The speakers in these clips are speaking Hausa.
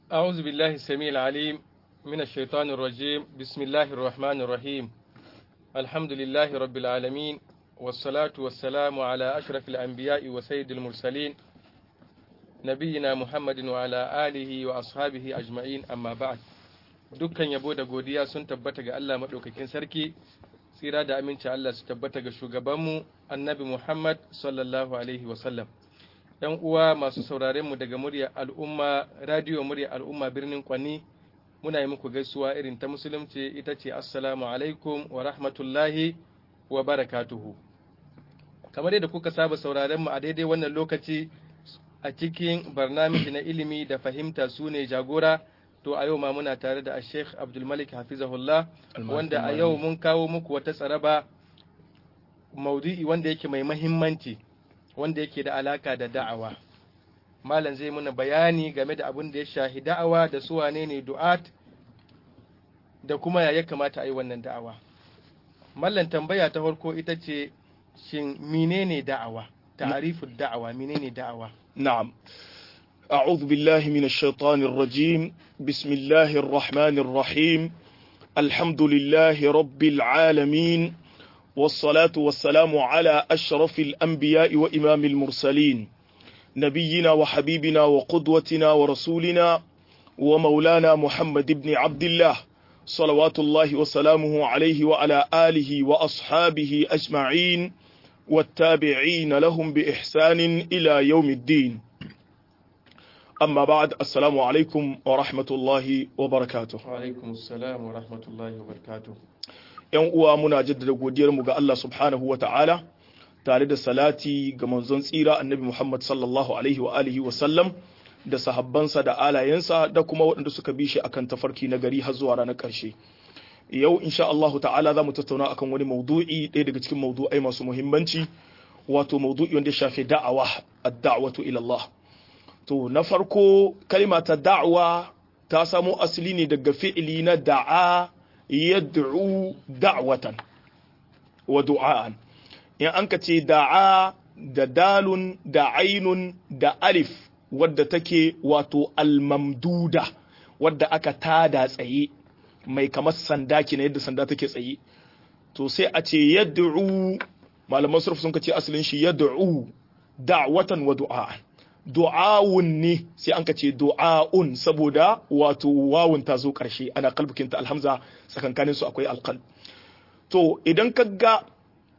أعوذ بالله السميع العليم من الشيطان الرجيم بسم الله الرحمن الرحيم الحمد لله رب العالمين والصلاة والسلام على أشرف الأنبياء وسيد المرسلين نبينا محمد وعلى آله وأصحابه أجمعين أما بعد dukkan yabo da godiya sun tabbata ga Allah maɗaukakin sarki tsira da aminci Allah su tabbata ga shugabanmu annabi Muhammad sallallahu alaihi wasallam ‘yan uwa masu sauraronmu daga murya al'umma radio murya al'umma birnin kwanni muna yi muku gaisuwa irin ta musulunci ita ce assalamu alaikum wa rahmatullahi wa barakatuhu kamar yadda kuka saba sauraronmu a daidai wannan lokaci a cikin barnamiji na ilimi da fahimta su ne jagora to a yau ma muna tare da Sheikh Abdulmalik Hafizahullah wanda a yau mun kawo muku wata tsaraba maudu'i wanda yake mai mahimmanci wanda yake da alaka da da'awa malam zai muna bayani game da abin da ya shahi da'awa da su wane ne du'at da kuma ya kamata a yi wannan da'awa mallan tambaya ta farko ita ce shin menene da'awa ta'arifud da'awa menene da'awa نعم أعوذ بالله من الشيطان الرجيم بسم الله الرحمن الرحيم الحمد لله رب العالمين والصلاة والسلام على أشرف الأنبياء وإمام المرسلين نبينا وحبيبنا وقدوتنا ورسولنا ومولانا محمد بن عبد الله صلوات الله وسلامه عليه وعلى آله وأصحابه أجمعين والتابعين لهم بإحسان إلى يوم الدين أما بعد السلام عليكم ورحمة الله وبركاته وعليكم السلام ورحمة الله وبركاته ‘Yan uwa muna jaddada godiyarmu ga Allah subhanahu wa ta'ala tare da salati ga manzon tsira annabi Muhammad sallallahu Alaihi wa alihi wa sallam da sahabbansa da alayensa da kuma waɗanda suka bi shi akan tafarki na gari har zuwa ranar ƙarshe. Yau insha Allah ta'ala za mu tattauna akan wani maudu'i ɗaya daga cikin maudu'ai masu muhimmanci wato maudu'i wanda ya shafi da'awa ad-da'watu ila Allah. To na farko kalima ta da'wa ta samo asali ne daga fi'ili na da'a yad'u da'watan wa du'a'an. In an ka ce da'a da dalun da ainun da alif wadda take wato almamduda wadda aka tada tsaye mai kamar sanda kina yadda sanda take tsaye. To sai a ce yad'u malaman surf sun ka ce asalin shi yad'u da'watan wa du'a'an. du'awun ne sai an ka ce du'a'un saboda wato wawun ta zo ƙarshe ana kalbukinta alhamza tsakankanin su akwai alqal to idan ka ga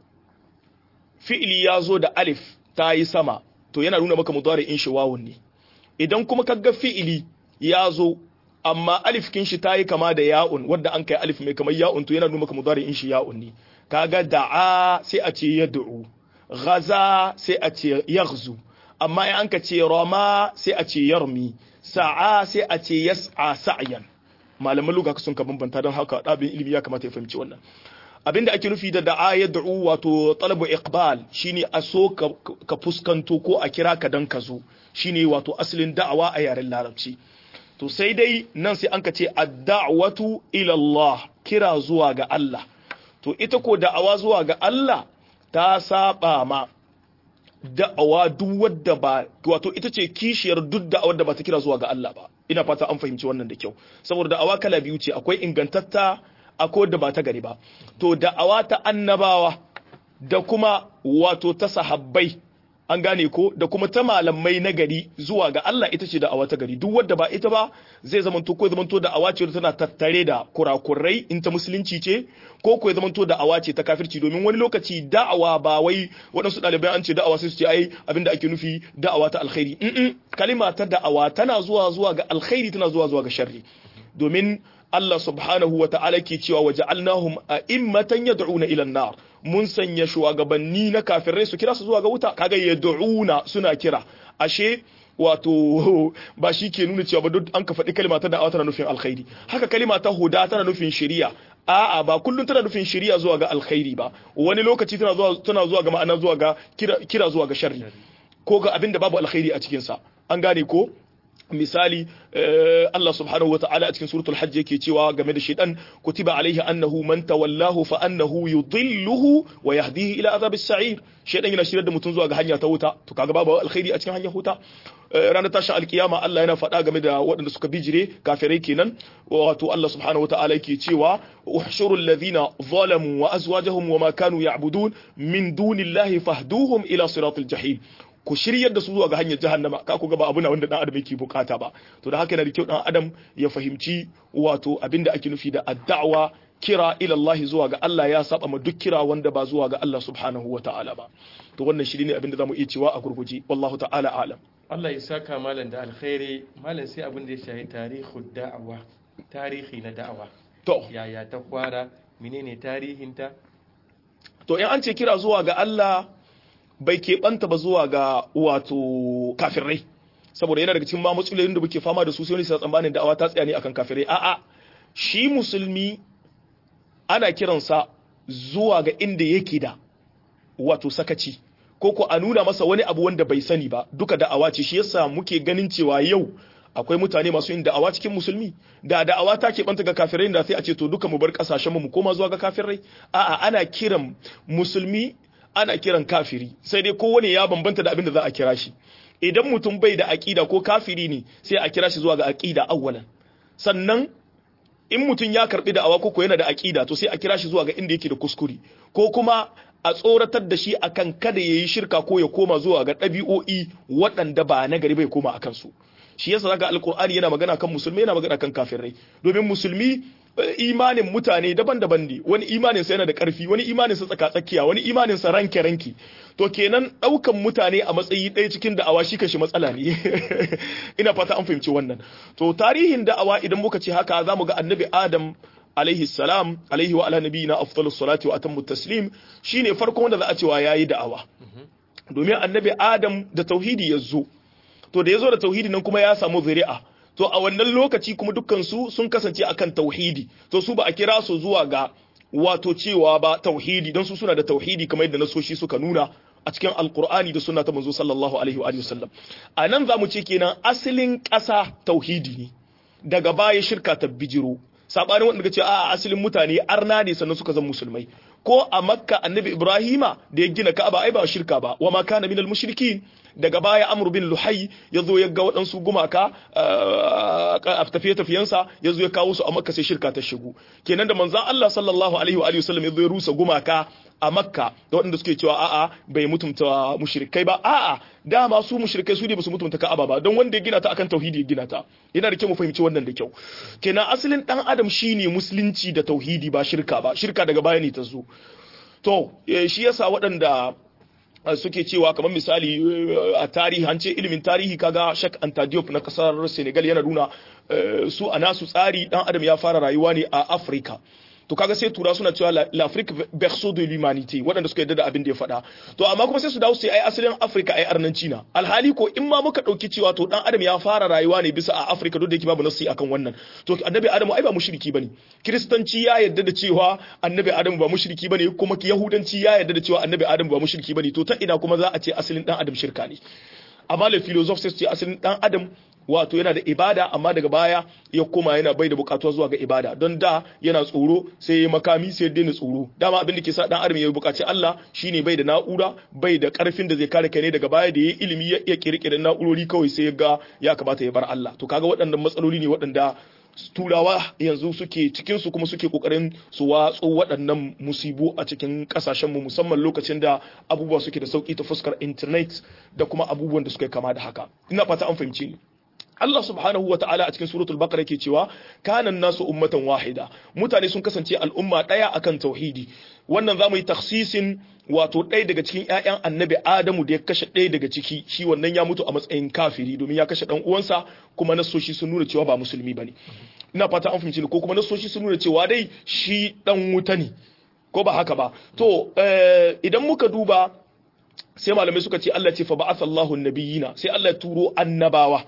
fi'ili ya zo da alif ta yi sama to yana nuna maka mudari'in shi wawun ne idan kuma ka ga fi'ili ya zo amma alif kin shi ta yi kama da ya'un wadda an kai alif mai kamar ya'un to yana nuna maka mudari'in shi ya'un ne kaga da'a sai a ce yad'u ghaza sai a ce yaghzu amma in an ka ce rama sai a ce yarmi sa'a sai a ce yas'a sa'yan malaman luga sun ka bambanta don haka ɗabin ilimi ya kamata ya fahimci wannan abinda ake nufi da da'a ya da'u wato talabu iqbal shine a so ka fuskanto ko a kira ka dan ka zo shine wato asalin da'awa a yaren larabci to sai dai nan sai an ka ce ad-da'watu ila Allah kira zuwa ga Allah to ita ko da'awa zuwa ga Allah ta saba ma da'awa duk wadda ba wato ita ce kishiyar duk da'awar da ba ta kira zuwa ga Allah ba ina fata an fahimci wannan da kyau saboda da'awa kala biyu ce akwai ingantatta akwai wadda ba ta gari ba to da'awa ta annabawa da kuma wato ta sahabbai an gane ko da kuma ta malamai na gari zuwa ga Allah ita ce da'awa ta gari duk wadda ba ita ba zai zamanto ko zamanto da'awa ce tana tattare da kurakurai in ta musulunci ce ko ko zamanto da'awa ce ta kafirci domin wani lokaci da'awa ba wai waɗansu ɗalibai an ce da'awa sai su ce ai abinda ake nufi da'awa ta alkhairi mm kalima ta da'awa tana zuwa zuwa ga alkhairi tana zuwa zuwa ga sharri domin Allah subhanahu wa ta'ala ke cewa wa ja'alnahum a'immatan yad'una ila an-nar mun sanya shugabanni na kafirai su kira su zuwa ga wuta kaga yad'una suna kira ashe wato ba shi ke nuna cewa ba duk an ka faɗi kalima ta da'awa tana nufin alkhairi haka kalima ta huda tana nufin shari'a a'a ba kullum tana nufin shari'a zuwa ga alkhairi ba wani lokaci tana zuwa tana zuwa ga ma'ana zuwa ga kira, kira zuwa ga sharri ko ga abin da babu alkhairi a cikin sa an gane ko misali Allah subhanahu wata'ala a cikin suratul hajj yake cewa game da shaitan kutiba alaihi annahu man tawallahu fa annahu yudilluhu wa yahdihi ila azabis sa'ir shaitan yana shirar da mutum zuwa ga hanya ta wuta to kaga babu alkhairi a cikin hanyar wuta ranar tashin alkiyama Allah yana faɗa game da waɗanda suka bijire kafirai kenan wato Allah subhanahu wata'ala yake cewa uhshuru alladhina zalamu wa azwajahum wa ma kanu ya'budun min dunillahi fahduhum ila siratil jahim ku shiryar da su zuwa ga hanyar jahannama ka ku ga ba abu na wanda dan adam yake bukata ba to da haka yana da kyau dan adam ya fahimci wato abinda ake nufi da addawa kira ila Allah zuwa ga Allah ya saba ma duk kira wanda ba zuwa ga Allah subhanahu wa ta'ala ba to wannan shi ne abinda zamu iya cewa a gurguje wallahu ta'ala alam Allah ya saka malam da alkhairi malam sai abin da ya shahi tarihu da'awa tarihi na da'awa to yaya ta kwara menene tarihinta to in an ce kira zuwa ga Allah bai keɓanta ba zuwa ga wato kafirai saboda yana daga cikin ma matsalolin da muke fama da su sai wani sa tsammanin da'awa ta tsaya ne akan kafirai a'a shi musulmi ana kiransa zuwa ga inda yake da wato sakaci ko ko a nuna masa wani abu wanda bai sani ba duka da'awa ce shi yasa muke ganin cewa yau akwai mutane masu yin da'awa cikin musulmi da da'awa ta keɓanta ga kafirai da sai a ce to duka mu bar kasashen mu koma zuwa ga kafirai a'a ana kiran musulmi ana kiran kafiri sai dai kowane ya bambanta da abin da za a kira shi idan mutum bai da aƙida ko kafiri ne sai a kira shi zuwa ga aƙida awwalan sannan in mutum ya karbi da awa ko yana da aƙida to sai a kira shi zuwa ga inda yake da kuskure ko kuma a tsoratar da shi akan kada yayi shirka ko ya koma zuwa ga ɗabi'o'i waɗanda ba na gari bai koma akan su shi yasa zaka alqur'ani yana magana kan musulmi yana magana kan kafirai domin musulmi imanin mutane daban-daban ne wani imanin sa yana da ƙarfi wani imanin sa tsaka-tsakiya wani imanin sa ranke-ranke to kenan ɗaukan mutane a matsayi ɗaya cikin da'awa shi kashi matsala ne ina fata an fahimci wannan to tarihin da'awa idan muka ce haka zamu ga annabi adam alaihi salam alaihi wa ala nabiyina afdalus salati wa atammu taslim shine farkon wanda za a cewa yayi da'awa domin annabi adam da tauhidi ya zo to da ya zo da tauhidi nan kuma ya samu zuri'a to a wannan lokaci kuma dukkan su sun kasance akan tauhidi to su ba a kira su zuwa ga wato cewa ba tauhidi don su suna da tauhidi kamar yadda nasoshi suka nuna a cikin alkur'ani da sunna ta manzo sallallahu alaihi wa sallam a nan zamu ce kenan asalin ƙasa tauhidi ne daga baya shirka ta bijiro sabanin wanda ce a asalin mutane arna ne sannan suka zama musulmai ko a makka annabi ibrahima da ya gina ka'aba ai ba shirka ba wa ma kana minal mushrikin daga baya amr bin luhai ya zo ya ga waɗansu gumaka a tafiye-tafiyensa ya zo ya kawo su a makka sai shirka ta shigo kenan da manzan Allah sallallahu alaihi wa sallam ya zo ya rusa gumaka a makka da waɗanda suke cewa a'a bai mutumta mushrikai ba a'a dama su mushrikai su ne ba su mutumta ka'aba ba don wanda ya gina ta akan tauhidi ya gina ta yana da kyau mu fahimci wannan da kyau kenan asalin dan adam shine musulunci da tauhidi ba shirka ba shirka daga baya ne ta zo to shi yasa waɗanda suke cewa kamar misali a tarihi an ce ilimin tarihi kaga Shak Anta Diop na kasar Senegal yana nuna su a nasu tsari dan adam ya fara rayuwa ne a Africa to kaga sai tura suna cewa l'Afrique berceau de l'humanité waɗanda suka yarda da abin da ya faɗa to amma kuma sai su dawo sai ai asalin Africa ai arnanci na alhali ko in ma muka ɗauki cewa to dan adam ya fara rayuwa ne bisa a Africa duk da yake babu nasi akan wannan to annabi Adamu ai ba mushriki bane kiristanci ya yarda da cewa annabi Adamu ba mushriki bane kuma yahudanci ya yarda da cewa annabi Adamu ba mushriki bane to ta ina kuma za a ce asalin dan adam shirka ne amma le philosophe sai su ce asalin dan adam wato yana da ibada amma daga baya ya koma yana bai da bukatuwa zuwa ga ibada don da yana tsoro sai ya makami sai ya daina tsoro dama abin da ke sa dan adam ya bukaci Allah shine bai da na'ura bai da karfin da zai kare kai ne daga baya da yayi ilimi ya iya kirkire na'urori kawai sai ya ga ya kamata ya bar Allah to kaga waɗannan matsaloli ne waɗanda turawa yanzu suke cikin su kuma suke kokarin su watso waɗannan musibu a cikin kasashen mu musamman lokacin da abubuwa suke da sauki ta fuskar internet da kuma abubuwan da suka kama da haka ina fata an fahimci ni Allah subhanahu wa ta'ala a cikin suratul baqara yake cewa kanan nasu ummatan wahida mutane sun kasance al'umma daya akan tauhidi wannan zamu yi takhsisin wato ɗaya daga cikin ƴaƴan annabi Adamu da ya kashe ɗaya daga ciki shi wannan ya mutu a matsayin kafiri domin ya kashe dan uwansa kuma nasoshi sun nuna cewa ba musulmi bane ina fata an fahimci ko kuma nasoshi sun nuna cewa dai shi dan wuta ne ko ba haka ba to idan muka duba sai malamai suka ce Allah ce fa ba'athallahu an-nabiyina sai Allah ya turo annabawa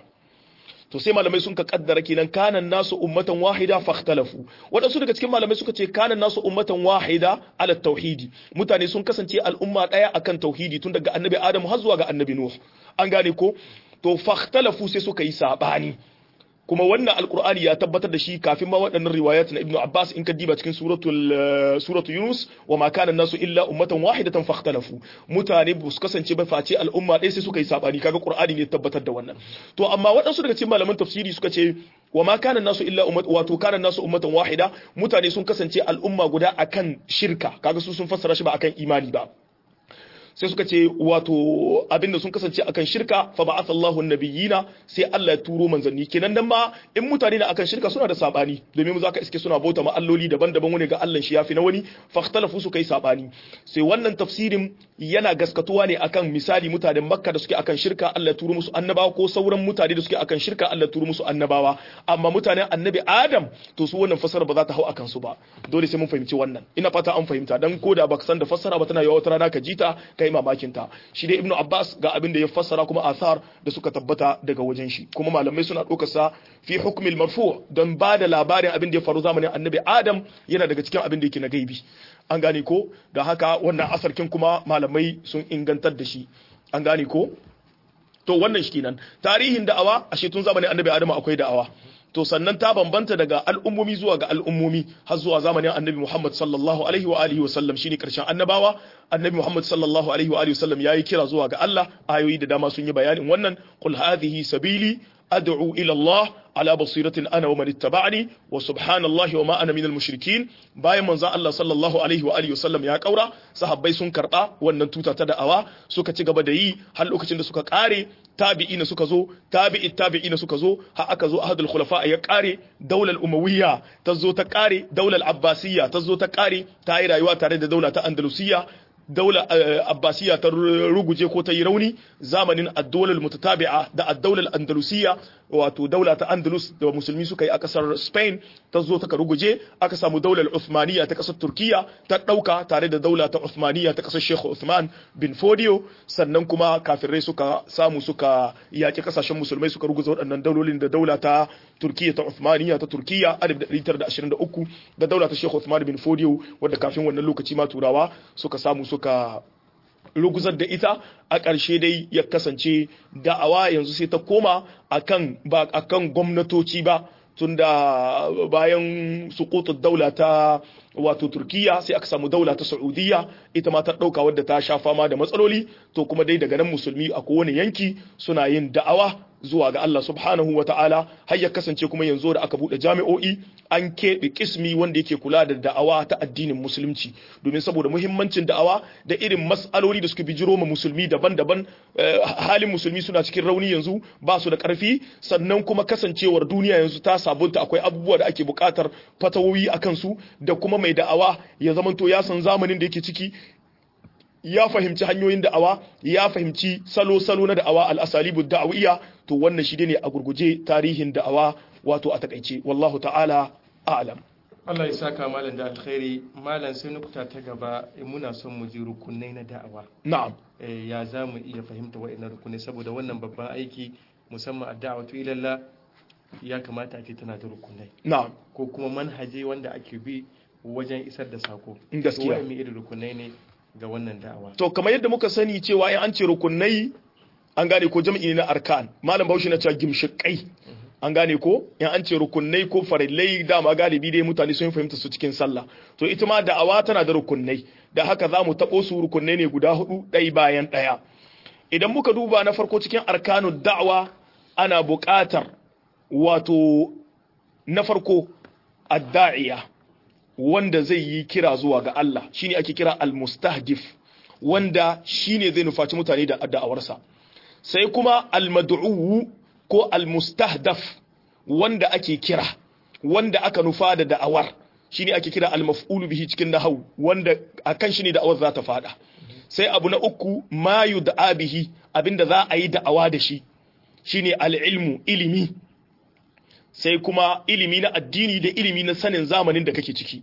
to sai malamai sun ka kaddara kenan kanan nasu ummatan wahida fakhtalafu wadansu daga cikin malamai suka ce kanan nasu ummatan wahida ala tauhidi mutane sun kasance al'umma daya akan tauhidi tun daga annabi adamu har zuwa ga annabi nuh an gane ko to fakhtalafu sai suka yi sabani kuma wannan alkur'ani ya tabbatar da shi kafin ma waɗannan riwayat na ibnu abbas in ka diba cikin suratul suratul yunus wa ma kana nasu illa ummatan wahidatan fakhtalafu mutane ba su kasance ba face al'umma ɗaya sai suka yi sabani kaga qur'ani ne tabbatar da wannan to amma waɗansu daga cikin malaman tafsiri suka ce wa ma kana nasu illa ummat wato kana nasu ummatan wahida mutane sun kasance al'umma guda akan shirka kaga su sun fassara shi ba akan imani ba sai suka ce wato abinda sun kasance akan shirka fa ba'atha Allahu nabiyina sai Allah ya turo manzanni kenan dan ma in mutane na akan shirka suna da sabani domin mu zaka iske suna bauta ma alloli daban-daban wani ga Allah shi yafi na wani fakhtalafu su kai sabani sai wannan tafsirin yana gaskatuwa ne akan misali mutanen Makka da suke akan shirka Allah ya turo musu annabawa ko sauran mutane da suke akan shirka Allah ya turo musu annabawa amma mutanen annabi Adam to su wannan fasara ba za ta hau akan su ba dole sai mun fahimci wannan ina fata an fahimta dan koda baka san da fassara ba tana yawa wata rana ka jita kai mamakin ta shi dai ibnu abbas ga abin da ya fassara kuma athar da suka tabbata daga wajen shi kuma malamai suna ɗaukar sa fi hukmil marfu don ba da labarin abin da ya faru zamanin annabi adam yana daga cikin abin da yake na gaibi an gane ko da haka wannan asarkin kuma malamai sun ingantar da shi an gane ko to wannan shi kenan tarihin da'awa a tun zamanin annabi adam akwai da'awa to sannan ta bambanta daga al'ummomi zuwa ga al'ummomi har zuwa zamanin annabi Muhammad sallallahu alaihi wa alihi wa sallam shine karshen annabawa annabi Muhammad sallallahu alaihi wa alihi wa sallam yayi kira zuwa ga Allah ayoyi da dama sun yi bayanin wannan qul hadhihi sabili ad'u ila Allah ala basiratin ana wa man ittaba'ani wa subhanallahi wa ma ana minal mushrikin bayan manzo Allah sallallahu alaihi wa alihi wa sallam ya kaura sahabbai sun karba wannan tuta ta da'awa suka ci gaba da yi har lokacin da suka kare tabi'ina suka zo tabi'i tabi'ina suka zo har aka zo ahadul khulafa ya kare daular umawiyya ta zo ta kare daular abbasiyya ta zo ta kare ta yi rayuwa tare da daula ta andalusiyya daular abbasiyya ta ruguje ko ta yi rauni zamanin ad-dawlar mutatabi'a da ad-dawlar andalusiyya wato daula ta andalus da musulmi suka yi a kasar spain ta zo ta ruguje aka samu daular uthmaniyya ta kasar turkiya ta dauka tare da daula ta uthmaniyya ta kasar sheikh uthman bin fodio sannan kuma kafirai suka samu suka yaki kasashen musulmai suka ruguza waɗannan daulolin da daula ta turkiya ta uthmaniyya ta turkiya 1923 da daula ta sheikh uthman bin fodio wadda kafin wannan lokaci ma turawa suka samu suka ruguzar da ita a ƙarshe dai ya kasance da'awa yanzu sai ta koma akan ba akan gwamnatoci ba tunda bayan sukutu daula ta wato turkiya sai aka samu daula ta saudiya ita ma ta ɗauka wadda ta sha fama da matsaloli to kuma dai daga nan musulmi a kowane yanki suna yin da'awa zuwa ga Allah subhanahu wa ta'ala har ya kasance kuma yanzu da aka buɗe jami'o'i an keɓe kismi wanda yake kula da da'awa ta addinin musulunci domin saboda muhimmancin da'awa da irin mas'aloli da suka bijiro ma musulmi daban-daban halin musulmi suna cikin rauni yanzu ba su da ƙarfi sannan kuma kasancewar duniya yanzu ta sabunta akwai abubuwa da ake buƙatar fatawoyi a kansu da kuma mai da'awa ya zamanto ya san zamanin da yake ciki ya fahimci hanyoyin da'awa ya fahimci salo-salo na da'awa al'asalibu da'awiyya to wannan shi ne a gurguje tarihin da'awa wato a takaice wallahu ta'ala a'lam Allah ya saka malam da alkhairi malam sai nukuta ta gaba muna son mu ji rukunai na da'awa na'am ya za mu iya fahimta wa'annan rukunai saboda wannan babban aiki musamman a da'awatu ilallah ya kamata a ce tana da rukunai na'am ko kuma manhaje wanda ake bi wajen isar da sako gaskiya wa'annan irin rukunai ne ga wannan da'awa to kamar yadda muka sani cewa in an ce rukunai an gane ko jam'i na arkan malam bauchi na cewa gimshikai an gane ko in an ce rukunai ko farillai dama galibi dai mutane sun fahimta su cikin sallah to ita ma da'awa tana da rukunai da haka za mu taɓo su rukunai ne guda hudu ɗai bayan ɗaya idan muka duba na farko cikin arkanu da'awa ana buƙatar wato na farko adda'iya wanda zai yi kira zuwa ga Allah shine ake kira al-mustahdif wanda shine zai nufaci mutane da da'awarsa sai kuma al-mad'u ko al-mustahdaf wanda ake kira wanda aka nufa da da'awar shine ake kira al-maf'ulu bihi cikin nahwu wanda akan shi ne da'awar za ta fada sai abu na uku ma yud'a bihi abinda za a yi da'awa da shi shine al-ilmu ilimi sai kuma ilimi na addini da ilimi na sanin zamanin da kake ciki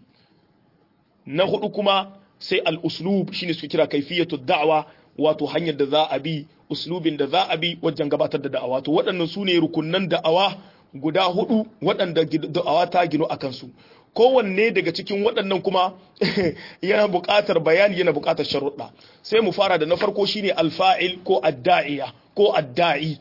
na hudu kuma sai al-uslub shine su kira kaifiyatu da'wa wato hanyar da za a bi uslubin da za a bi wajen gabatar da da'awa to waɗannan su ne rukunnan da'awa guda hudu waɗanda da'awa ta gino a kansu kowanne daga cikin waɗannan kuma yana buƙatar bayani yana buƙatar sharuɗa sai mu fara da na farko shine alfa'il ko adda'iya ko adda'i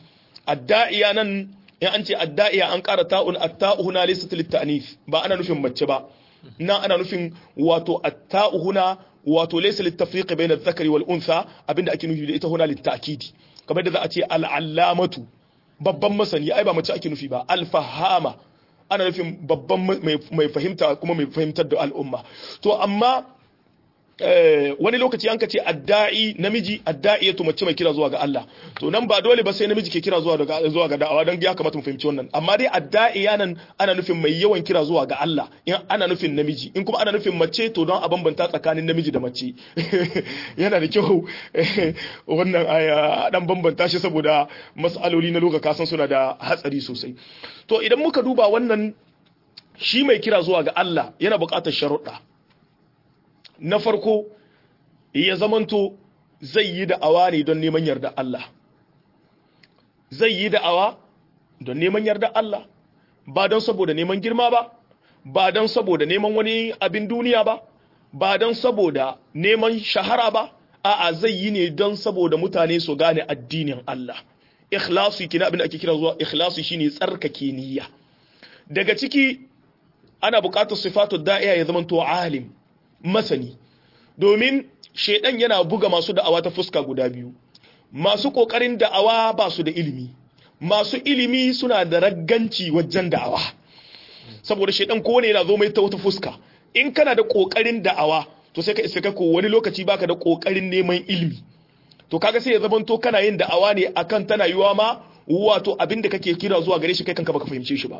adda'iya nan in an ce adda'iya an ƙara ta'un atta'u huna laysat lit ba ana nufin mace ba na ana nufin wato atta'u huna wato laysa lit-tafriq bayna adh-dhakari wal untha abinda ake nufi da ita huna lit-ta'kidi kamar da za a ce al-allamatu babban masani ai ba mace ake nufi ba al-fahama ana nufin babban mai fahimta kuma mai fahimtar da al'umma to amma wani lokaci an ka ce adda'i namiji adda'i ya mace mai kira zuwa ga Allah to nan ba dole ba sai namiji ke kira zuwa ga zuwa ga da'awa dan ya kamata mu fahimci wannan amma dai adda'i yanan ana nufin mai yawan kira zuwa ga Allah in ana nufin namiji in kuma ana nufin mace to don a bambanta tsakanin namiji da mace yana da kyau wannan aya dan bambanta shi saboda mas'aloli na lokaci kasan suna da hatsari sosai to idan muka duba wannan shi mai kira zuwa ga Allah yana buƙatar sharuɗa na farko ya zamanto zai yi da'awa ne don neman yarda Allah zai yi da'awa don neman yarda Allah ba don saboda neman girma ba ba don saboda neman wani abin duniya ba ba don saboda neman shahara ba a'a zai yi ne don saboda mutane su gane addinin Allah ikhlasu kina abin da ake kira zuwa ikhlasu shine tsarkake niyya daga ciki ana buƙatar sifatu da'iya ya zamanto alim masani domin shaidan yana buga masu da'awa ta fuska guda biyu masu kokarin da'awa ba su da ilimi masu ilimi suna da ragganci wajen da'awa saboda shaidan kowane yana zo mai ta wata fuska in kana da kokarin da'awa to sai ka isa ka ko wani lokaci baka da kokarin neman ilimi to kaga sai ya zamanto kana yin da'awa ne akan tana yiwa ma wato abin da kake kira zuwa gare shi kai kanka baka fahimce shi ba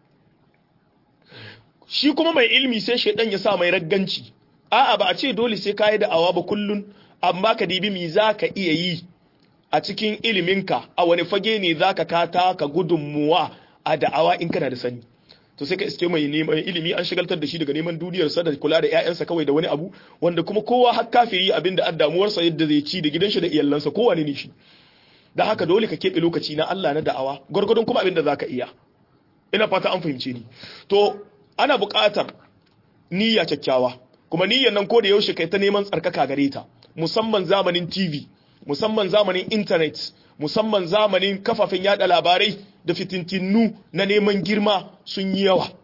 shi kuma mai ilimi sai shaidan ya sa mai ragganci a'a ba a ce dole sai ka yi da'awa ba kullun amma ka dibi mi za ka iya yi a cikin iliminka a wani fage ne za ka kata ka gudunmuwa a da'awa in kana da sani to sai ka iske mai neman ilimi an shigaltar da shi daga neman duniyarsa da kula da 'ya'yansa kawai da wani abu wanda kuma kowa har kafiri abinda an damuwarsa yadda zai ci da gidansa da iyalansa kowa ne shi da haka dole ka keɓe lokaci na Allah na da'awa gwargwadon kuma abinda za ka iya ina fata an fahimce ni to ana buƙatar niyya kyakkyawa kuma niyyar nan ko da yaushe kai ta neman tsarkaka gare ta musamman zamanin TV musamman zamanin internet musamman zamanin kafafen yada labarai da fitintinu na neman girma sun yi yawa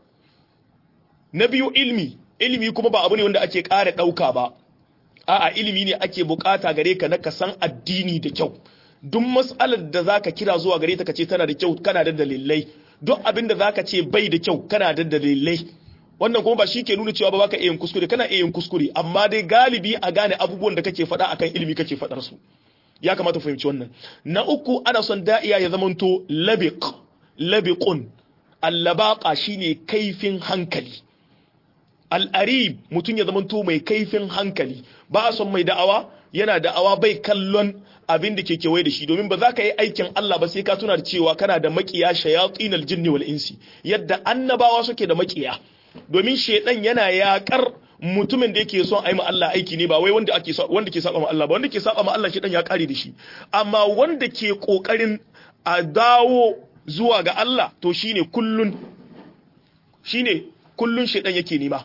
na biyu ilmi ilmi kuma ba abu ne wanda ake ƙara ɗauka ba a'a ilimi ne ake bukata gare ka na ka san addini da kyau duk mas'alar da zaka kira zuwa gare ta kace tana da kyau kana da dalilai duk abin da zaka ce bai da kyau kana da dalilai wannan kuma ba shi ke nuna cewa ba baka iya yin kuskure kana iya yin kuskure amma dai galibi a gane abubuwan da kake faɗa akan ilimi kake faɗar su ya kamata fahimci wannan na uku ana son da'iya ya zamanto labiq labiqun allabaqa shine kaifin hankali al'arib mutum ya zamanto mai kaifin hankali ba a son mai da'awa yana da'awa bai kallon abin da ke kewaye da shi domin ba za ka yi aikin Allah ba sai ka tuna da cewa kana da makiya shayatin aljinni wal insi yadda annabawa suke da makiya domin shedan yana yakar mutumin da yake son ayi ma Allah aiki ne ba wai wanda ake wanda ke saba ma Allah ba wanda ke saba ma Allah shedan ya kare da shi amma wanda ke kokarin a dawo zuwa ga Allah to shine kullun shine kullun shedan yake nema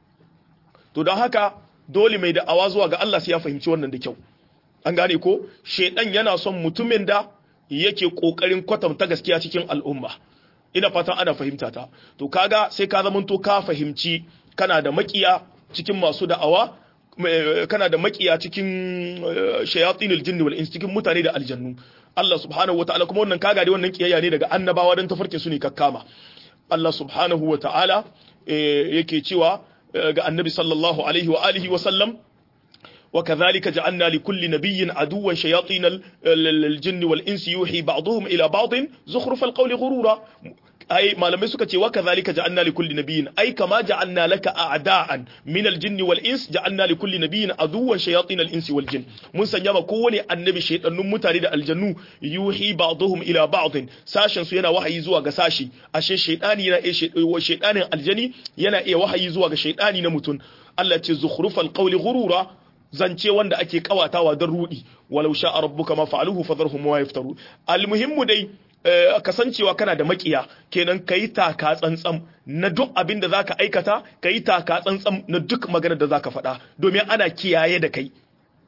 to don haka dole mai da'awa zuwa ga Allah sai ya fahimci wannan da kyau an gane ko shedan yana son mutumin da yake kokarin kwatanta gaskiya cikin al'umma ina fatan ana fahimta ta to kaga sai ka zamanto ka fahimci kana da makiya cikin masu da'awa kana da makiya cikin shayatinul jinni wal ins cikin mutane da aljannu Allah subhanahu wataala kuma wannan kaga dai wannan kiyayya ne daga annabawa dan tafarkin su ne kakkama Allah subhanahu wataala yake cewa ga annabi sallallahu alaihi wa alihi wa sallam وكذلك جعلنا لكل نبي عدوا شياطين الجن والإنس يوحي بعضهم إلى بعض زخرف القول غرورا أي ما لم يسكت وكذلك جعلنا لكل نبي أي كما جعلنا لك أعداء من الجن والإنس جعلنا لكل نبي عدوا شياطين الإنس والجن من سنجام كوني النبي شيطان متارد الجنو يوحي بعضهم إلى بعض ساشن سينا وحي زوا ساشي أشي شيطاني ينا إيه شيطان الجني ينا إيه وحي زوا شيطاني نمتن التي زخرف القول غرورا zance wanda ake kawatawa don rudi walau sha rabbuka ma fa'aluhu fadharhum wa yaftaru almuhimmu dai kasancewa kana da makiya kenan kai taka tsantsam na duk abin da zaka aikata kai taka tsantsam na duk magana da zaka faɗa domin ana kiyaye da kai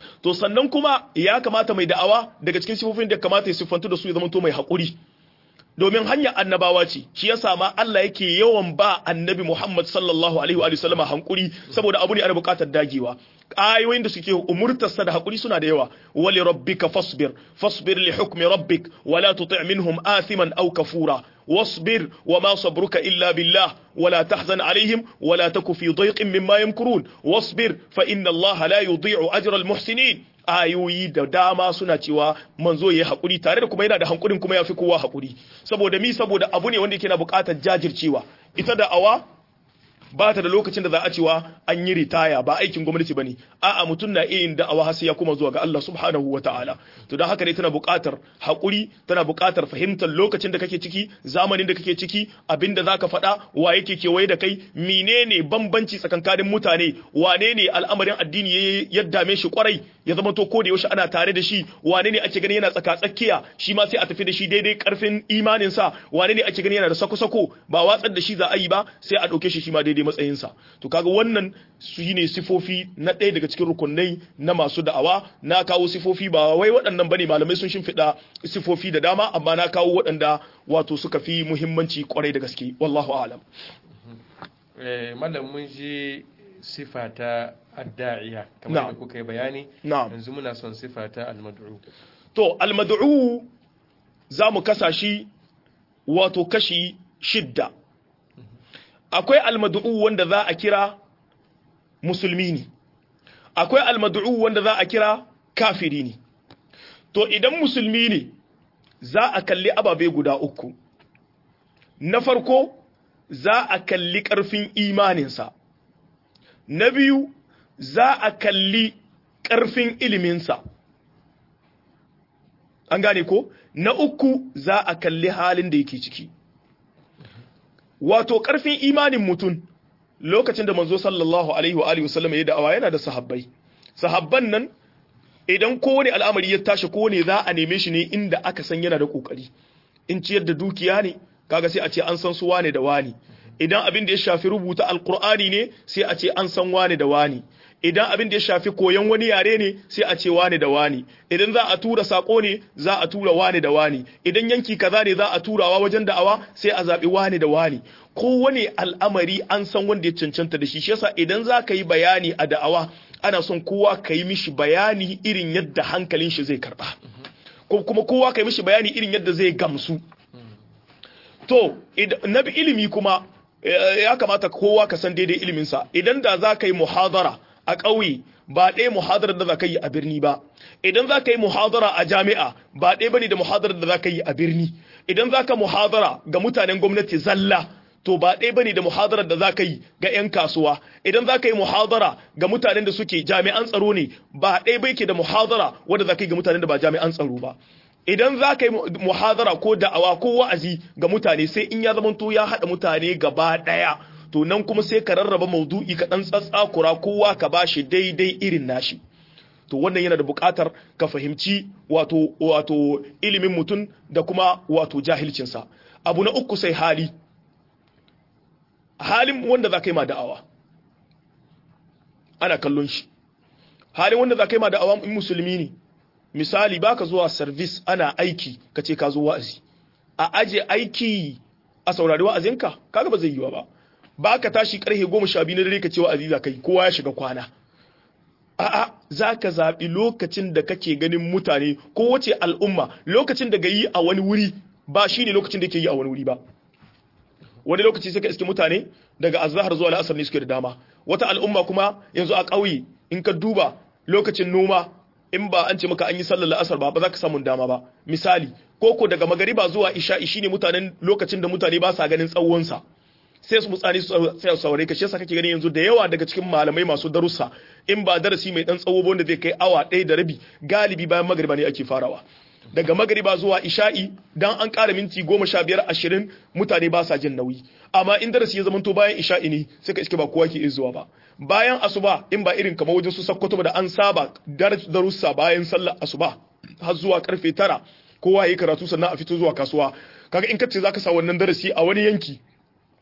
to sannan kuma ya kamata mai da'awa daga cikin sifofin da kamata ya siffantu da su ya zamanto mai haƙuri domin hanyar annabawa ce shi yasa ma Allah yake yawan ba annabi Muhammad sallallahu alaihi wa sallama hankuri saboda abu ne ana buƙatar dagewa ayoyin da suke umurtarsa da hakuri suna da yawa wali rabbika fasbir fasbir li hukmi rabbik wala tuti' minhum athiman aw kafura واصبر وما صبرك إلا بالله ولا تحزن عليهم ولا تك في ضيق مما يمكرون واصبر فإن الله لا يضيع أجر المحسنين ayoyi da dama suna cewa manzo yayi hakuri tare da kuma yana da hankurin kuma yafi kowa hakuri saboda mi saboda abu ne wanda yake na buƙatar jajircewa ita da awa ba ta da lokacin da za a cewa an yi ritaya ba aikin gwamnati bane a'a mutum na iya yin da'awa har sai ya kuma zuwa ga Allah subhanahu wataala to dan haka ne tana buƙatar haƙuri tana buƙatar fahimtar lokacin da kake ciki zamanin da kake ciki abinda zaka faɗa wa yake kewaye da kai menene bambanci tsakankanin mutane wane ne al'amarin addini ya dame shi kwarai ya zama to ko da yaushe ana tare da shi wane ne ake gani yana tsaka tsakiya shi ma sai a tafi da shi daidai karfin imanin sa wane ne ake gani yana da sako-sako ba watsar da shi za a yi ba sai a ɗauke shi shi ma daidai matsayinsa to kaga wannan su ne sifofi na ɗaya daga cikin rukunai na masu da'awa na kawo sifofi ba wai waɗannan bane malamai sun shimfiɗa sifofi da dama amma na kawo waɗanda wato suka fi muhimmanci kwarai da gaske wallahu a'lam malam mun ji sifa ta adda'iya kamar da kuka yi bayani yanzu muna son sifa ta almad'u to almad'u za mu kasa shi wato kashi shidda akwai almad'u wanda za a kira musulmi ne akwai almad'u wanda za a kira kafiri ne to idan musulmi ne za a kalli ababe guda uku na farko za a kalli ƙarfin imaninsa na biyu za a kalli ƙarfin iliminsa an gane ko na uku za a kalli halin da yake ciki wato ƙarfin imanin mutum lokacin da manzo sallallahu alaihi wa alihi wasallam ya da'awa yana da sahabbai sahabban nan idan kowane al'amari ya tashi kowane za a neme shi ne inda aka san yana da kokari in ciyar da dukiya ne kaga sai a ce an san su wane da wani idan abin da ya shafi rubuta alkur'ani ne sai a ce an san wane da wani idan abin da ya shafi koyon wani yare ne sai a ce wane da wani idan za a tura sako ne za a tura wane da wani idan yanki kaza ne za a turawa wajen da'awa sai a zaɓi wane da wani kowane al'amari an san wanda ya cancanta da shi shi yasa idan za ka yi bayani a da'awa ana son kowa ka yi mishi bayani irin yadda hankalin shi zai karba ko kuma kowa ka yi mishi bayani irin yadda zai gamsu to na bi ilimi kuma ya kamata kowa ka san daidai iliminsa idan da za ka yi muhadara a ƙauye ba ɗaya muhadarar da za ka yi a birni ba idan za ka yi muhadara a jami'a ba ɗaya bane da muhadarar da za ka yi a birni idan za ka muhadara ga mutanen gwamnati zalla to ba ɗaya bane da muhadarar da za ka yi ga 'yan kasuwa idan za ka yi muhadara ga mutanen da suke jami'an tsaro ne ba ɗaya bai ke da muhadara wanda za ka yi ga mutanen da ba jami'an tsaro ba idan za ka yi muhadara ko da'awa ko wa'azi ga mutane sai in ya zamanto ya haɗa mutane gaba ɗaya to nan kuma sai ka rarraba maudu'i ka ɗan tsatsakura kowa ka ba shi daidai irin nashi to wannan yana da buƙatar ka fahimci wato wato ilimin mutum da kuma wato jahilcinsa abu na uku sai hali halin wanda za ka yi ma da'awa ana kallon shi halin wanda za ka yi ma da'awa in musulmi ne misali baka zuwa service ana aiki ka ce ka zo wa'azi a aje aiki a saurari wa'azinka kaga ba zai yiwa ba baka tashi karfe goma sha biyu na dare ka ce wa'azi za kai kowa ya shiga kwana a'a za ka zaɓi lokacin da kake ganin mutane ko wace al'umma lokacin da gayi a wani wuri ba shine lokacin da ke yi a wani wuri ba wani lokaci sai ka iske mutane daga azhar zuwa la'asar ne suke da dama wata al'umma kuma yanzu a ƙauye in ka duba lokacin noma in ba an ce maka an yi sallar la'asar ba ba za ka samu dama ba misali koko daga magariba zuwa isha'i shine mutanen lokacin da mutane ba sa ganin tsawonsa sai su mutsani sai su saurare ka shi yasa kake gani yanzu da yawa daga cikin malamai masu darussa in ba darasi mai dan tsawo wanda zai kai awa ɗaya da rabi galibi bayan magariba ne ake farawa daga magariba zuwa isha'i dan an ƙara minti goma sha biyar ashirin mutane ba sa jin nauyi amma in darasi ya zamanto bayan isha'i ne sai ka iske ba kowa ke zuwa ba bayan asuba in ba irin kamar wajen su sakkwato da an saba darussa bayan sallar asuba har zuwa karfe tara kowa yi karatu sannan a fito zuwa kasuwa kaga in kace zaka sa wannan darasi a wani yanki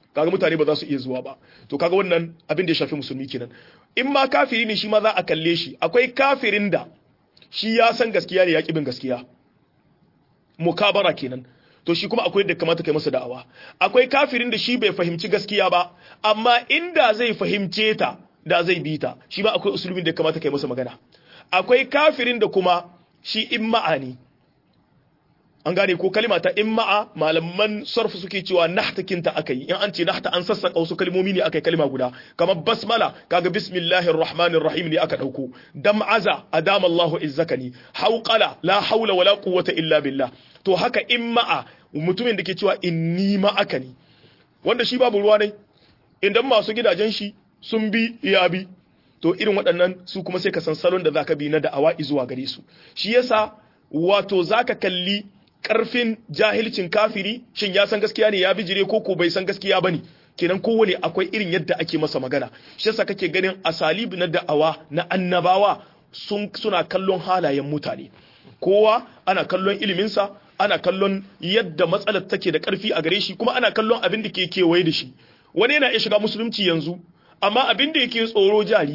kaga mutane ba za su iya zuwa ba to kaga wannan abin da ya shafi musulmi kenan in ma kafiri ne shi ma za a kalle shi akwai kafirin da shi ya san gaskiya ne ya bin gaskiya mukabara kenan to shi kuma akwai da kamata kai masa da'awa akwai kafirin da shi bai fahimci gaskiya ba amma inda zai fahimce ta da zai bi ta shi ba akwai usulubin da kamata kai masa magana akwai kafirin da kuma shi in ma'ani an gane ko kalima ta imma'a malaman sarfu suke cewa nahtakinta akai in an ce nahta an sassaka wasu kalmomi ne akai kalima guda kamar basmala kaga bismillahir rahmanir rahim ne aka dauko dam'aza adama Allahu izzakani hauqala la haula wala quwwata illa billah to haka imma'a mutumin da ke cewa inni ma'aka ne wanda shi babu ruwa ne idan masu gidajen shi sun bi ya bi to irin waɗannan su kuma sai ka san salon da zaka bi na da'awa zuwa gare su shi yasa wato zaka kalli karfin jahilcin kafiri shin ya san gaskiya ne ya bijire ko ko bai san gaskiya bane kenan kowane akwai irin yadda ake masa magana shi yasa kake ganin asalib na da'awa na annabawa sun suna kallon halayen mutane kowa ana kallon iliminsa ana kallon yadda matsalar take da karfi a gare shi kuma ana kallon abin da ke kewaye da shi wani yana iya shiga musulunci yanzu amma abin da yake tsoro jari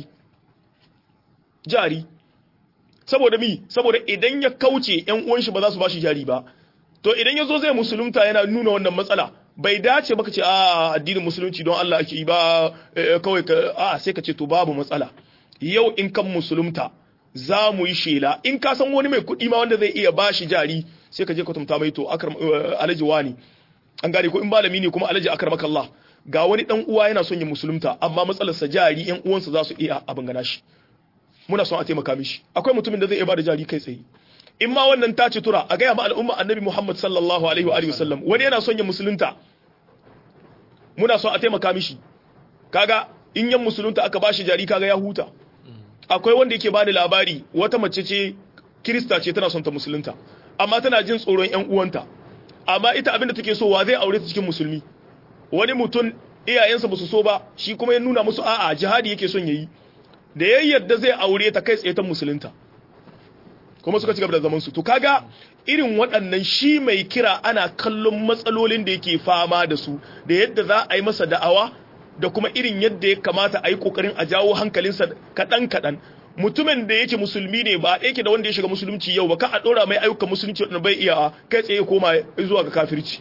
jari saboda mi saboda idan ya kauce yan uwan shi ba za su bashi jari ba to idan ya zo zai musulunta yana nuna wannan matsala bai dace baka ce a addinin musulunci don Allah ake yi ba kawai ka a sai ka ce to babu matsala yau in kan musulunta za mu yi shela in ka san wani mai kuɗi ma wanda zai iya bashi jari sai ka je ka tumta mai to akar alaji wani an gane ko in malami ne kuma alaji akar makallah ga wani dan uwa yana son ya musulunta amma matsalarsa jari yan uwansa za su iya abin gana shi muna son a taimaka mishi akwai mutumin da zai iya bada jari kai tsaye in ma wannan ta ci tura a gaya ma al'umma annabi Muhammad sallallahu alaihi wa alihi wasallam wani yana son ya musulunta muna son a taimaka mishi kaga in yan musulunta aka bashi jari kaga ya huta akwai wanda yake bada labari wata mace ce kirista ce tana son ta musulunta amma tana jin tsoron yan uwanta amma ita abinda take so wa zai aure ta cikin musulmi wani mutum iyayensa ba su so ba shi kuma ya nuna musu a'a jihadi yake son yayi da ya yarda zai aure ta kai tsaye ta musulunta kuma suka ci gaba da zaman su to kaga irin waɗannan shi mai kira ana kallon matsalolin da yake fama da su da yadda za a yi masa da'awa da kuma irin yadda ya kamata a yi kokarin a jawo hankalinsa kaɗan kaɗan mutumin da yake musulmi ne ba yake da wanda ya shiga musulunci yau ba ka a ɗora mai ayyukan musulunci wanda bai iya kai tsaye koma zuwa ga kafirci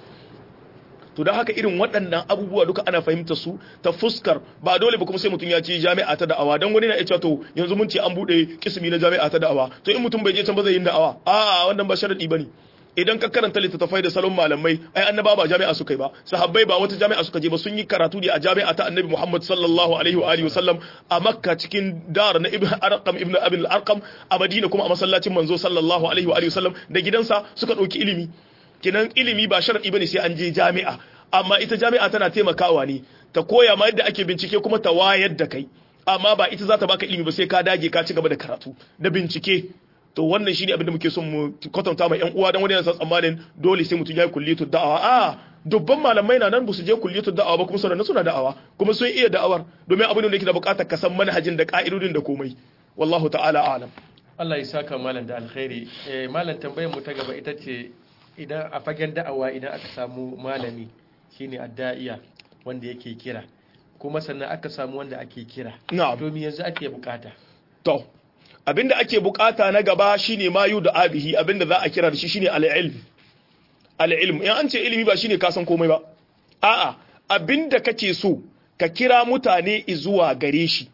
to don haka irin waɗannan abubuwa duka ana fahimta su ta fuskar ba dole ba kuma sai mutum ya ce jami'a ta da'awa don wani na iya to yanzu mun ce an buɗe kismi na jami'a ta da'awa to in mutum bai je can ba zai yi da'awa a wannan ba sharadi bane idan ka karanta littattafai da salon malamai ai annaba ba jami'a suka yi ba sahabbai ba wata jami'a suka je ba sun yi karatu ne a jami'a ta annabi Muhammad sallallahu alaihi wa alihi wasallam a Makka cikin dar na Ibn Arqam Ibn Abi al-Arqam a Madina kuma a masallacin manzo sallallahu alaihi wa alihi wasallam da gidansa suka dauki ilimi kenan ilimi ba sharadi bane sai an je jami'a amma ita jami'a tana taimakawa ne ta koya ma yadda ake bincike kuma ta wayar da kai amma ba ita za ta baka ilimi ba sai ka dage ka ci gaba da karatu da bincike to wannan shine abin da muke son mu kwatanta ma yan uwa dan wani yana tsammanin dole sai mutum ya yi kulliyatu da'awa a dubban malamai na nan ba su je kulliyatu da'awa ba kuma suna suna da'awa kuma sun iya da'awar domin abin da yake da bukatar ka san manhajin da ka'idodin da komai wallahu ta'ala a'lam Allah ya saka malam da alkhairi eh malam tambayar mu ta gaba ita ce idan a fagen da'awa idan aka samu malami shine adda'iya wanda yake kira kuma sannan aka samu wanda ake kira na'am domin yanzu ake bukata to abinda ake bukata na gaba shine mayu da abihi abinda za a kira da shi shine al-ilm al-ilm in an ce ilimi ba shine ka san komai ba a'a abinda kake so ka kira mutane zuwa gare shi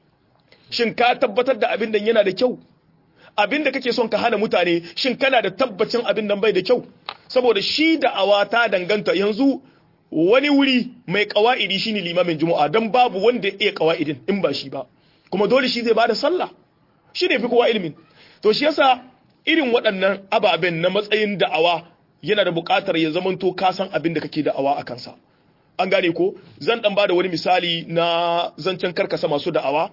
shin ka tabbatar da abin nan yana da kyau abin da kake son ka hana mutane shin kana da tabbacin abin nan bai da kyau saboda shi da awa ta danganta yanzu wani wuri mai kawa'idi shine limamin juma'a dan babu wanda ya iya kawa'idin in ba shi ba kuma dole shi zai bada sallah shi ne fi kowa ilimin to shi yasa irin waɗannan ababen na matsayin da'awa yana da buƙatar ya zamanto ka san abin da kake da'awa a kansa an gane ko zan dan bada wani misali na zancen karkasa masu da'awa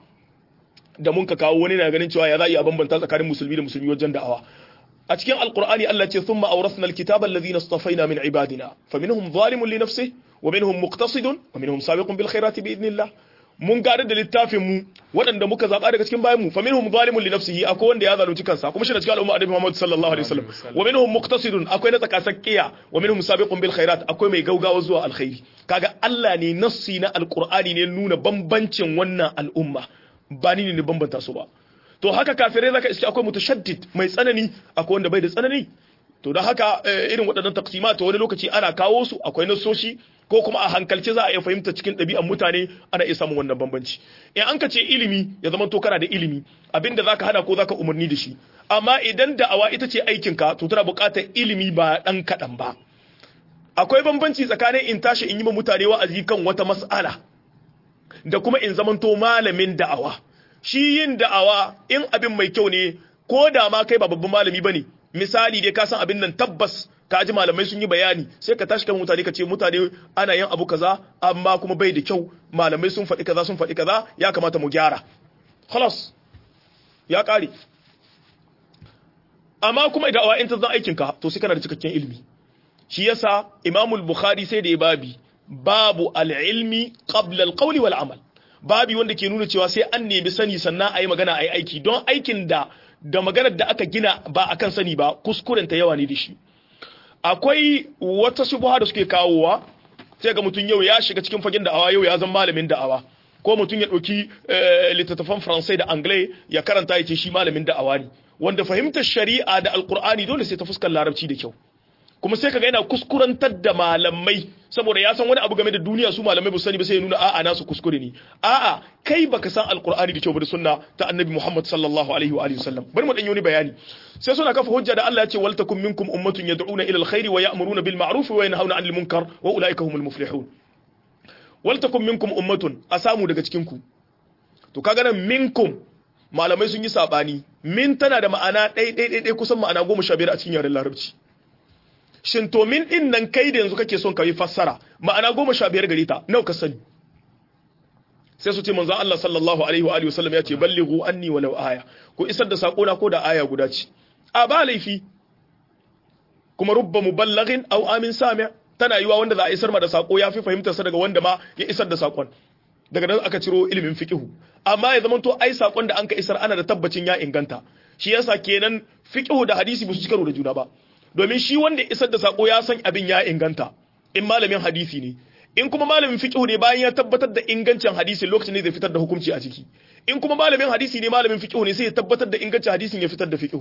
da mun ka kawo wani na ganin cewa ya za a iya bambanta tsakanin musulmi da musulmi wajen da'awa a cikin alqur'ani Allah ce thumma awrasna alkitaba alladhina istafaina min ibadina faminhum zalimun li nafsihi wa minhum muqtasidun wa minhum sabiqun bil khairati bi idnillah mun gada da littafin mu waɗanda muka zaɓa daga cikin bayan mu fa minhum zalimun li nafsihi akwai wanda ya zalunci kansa kuma shi da cikin al'umma annabi Muhammad sallallahu alaihi wasallam wa minhum muqtasidun akwai na tsakasakkiya wa minhum sabiqun bil khairat akwai mai gaugawa zuwa alkhairi kaga Allah ne nassi na alqur'ani ne nuna bambancin wannan al'umma ba ni ne bambanta su ba to haka kafirai zaka iske akwai mutashaddid mai tsanani akwai wanda bai da tsanani to don haka irin waɗannan taksima to wani lokaci ana kawo su akwai nasoshi ko kuma a hankalce za a iya fahimta cikin ɗabi'an mutane ana iya samun wannan bambanci in an ka ce ilimi ya zama to kana da ilimi abinda zaka hana ko zaka umarni da shi amma idan da'awa ita ce aikinka to tana buƙatar ilimi ba ɗan kaɗan ba akwai bambanci tsakanin in tashi in yi ma mutane wa'azi kan wata mas'ala da kuma in zamanto malamin da'awa shi yin da'awa in abin mai kyau ne ko da ma kai ba babban malami bane misali dai ka san abin nan tabbas ka ji malamai sun yi bayani sai ka tashi kan mutane ka ce mutane ana yin abu kaza amma kuma bai da kyau malamai sun faɗi kaza sun faɗi kaza ya kamata mu gyara khalas ya ƙare amma kuma idan awa in ta zan aikin ka to sai kana da cikakken ilimi shi yasa imamul bukhari sai da ya babi babu al-ilmi qabla al-qawli wal amal babi wanda ke nuna cewa sai an nemi sani sannan a yi magana a yi aiki don aikin da da maganar da aka gina ba akan sani ba kuskuren ta yawa ne da shi akwai wata shubuha da suke kawowa sai ga mutum yau ya shiga cikin fagen da'awa yau ya zama malamin da'awa ko mutum ya ɗauki littattafan faransai da anglai ya karanta ya ce shi malamin da'awa ne wanda fahimtar shari'a da alkur'ani dole sai ta fuskar larabci da kyau kuma sai kaga yana kuskurantar da malamai saboda ya san wani abu game da duniya su malamai ba sani ba sai ya nuna a'a nasu kuskure ne a'a kai baka san alqur'ani da kyau ba da sunna ta annabi Muhammad sallallahu alaihi wa alihi wasallam bari mu dan yi wani bayani sai suna kafa hujja da Allah ya ce wal takum minkum ummatun yad'una ila alkhairi wa ya'muruna bil ma'ruf wa yanhauna 'anil munkar wa ulaika humul muflihun wal takum minkum ummatun a samu daga cikin ku to kaga nan minkum malamai sun yi sabani min tana da ma'ana ɗai ɗai ɗai kusan ma'ana goma sha biyar a cikin yaren larabci shin to min din nan kai da yanzu kake son ka yi fassara ma'ana goma sha biyar gare ta nawa ka sani sai su ce manzo Allah sallallahu alaihi wa alihi wasallam ya ce ballighu anni walau aya ko isar da sako na ko da aya guda ce a ba laifi kuma rubba muballighin aw amin sami' tana yiwa wanda za a isar ma da sako ya fi fahimtar sa daga wanda ma ya isar da sakon daga nan aka ciro ilimin fiqhu amma ya zamanto ai sakon da an ka isar ana da tabbacin ya inganta shi yasa kenan fiqhu da hadisi ba su ci karo da juna ba domin shi wanda isar da sako ya san abin ya inganta in malamin hadisi ne in kuma malamin fiqh ne bayan ya tabbatar da ingancin hadisi lokacin ne zai fitar da hukunci a ciki in kuma malamin hadisi ne malamin fiqh ne sai ya tabbatar da ingancin hadisin ya fitar da fiqh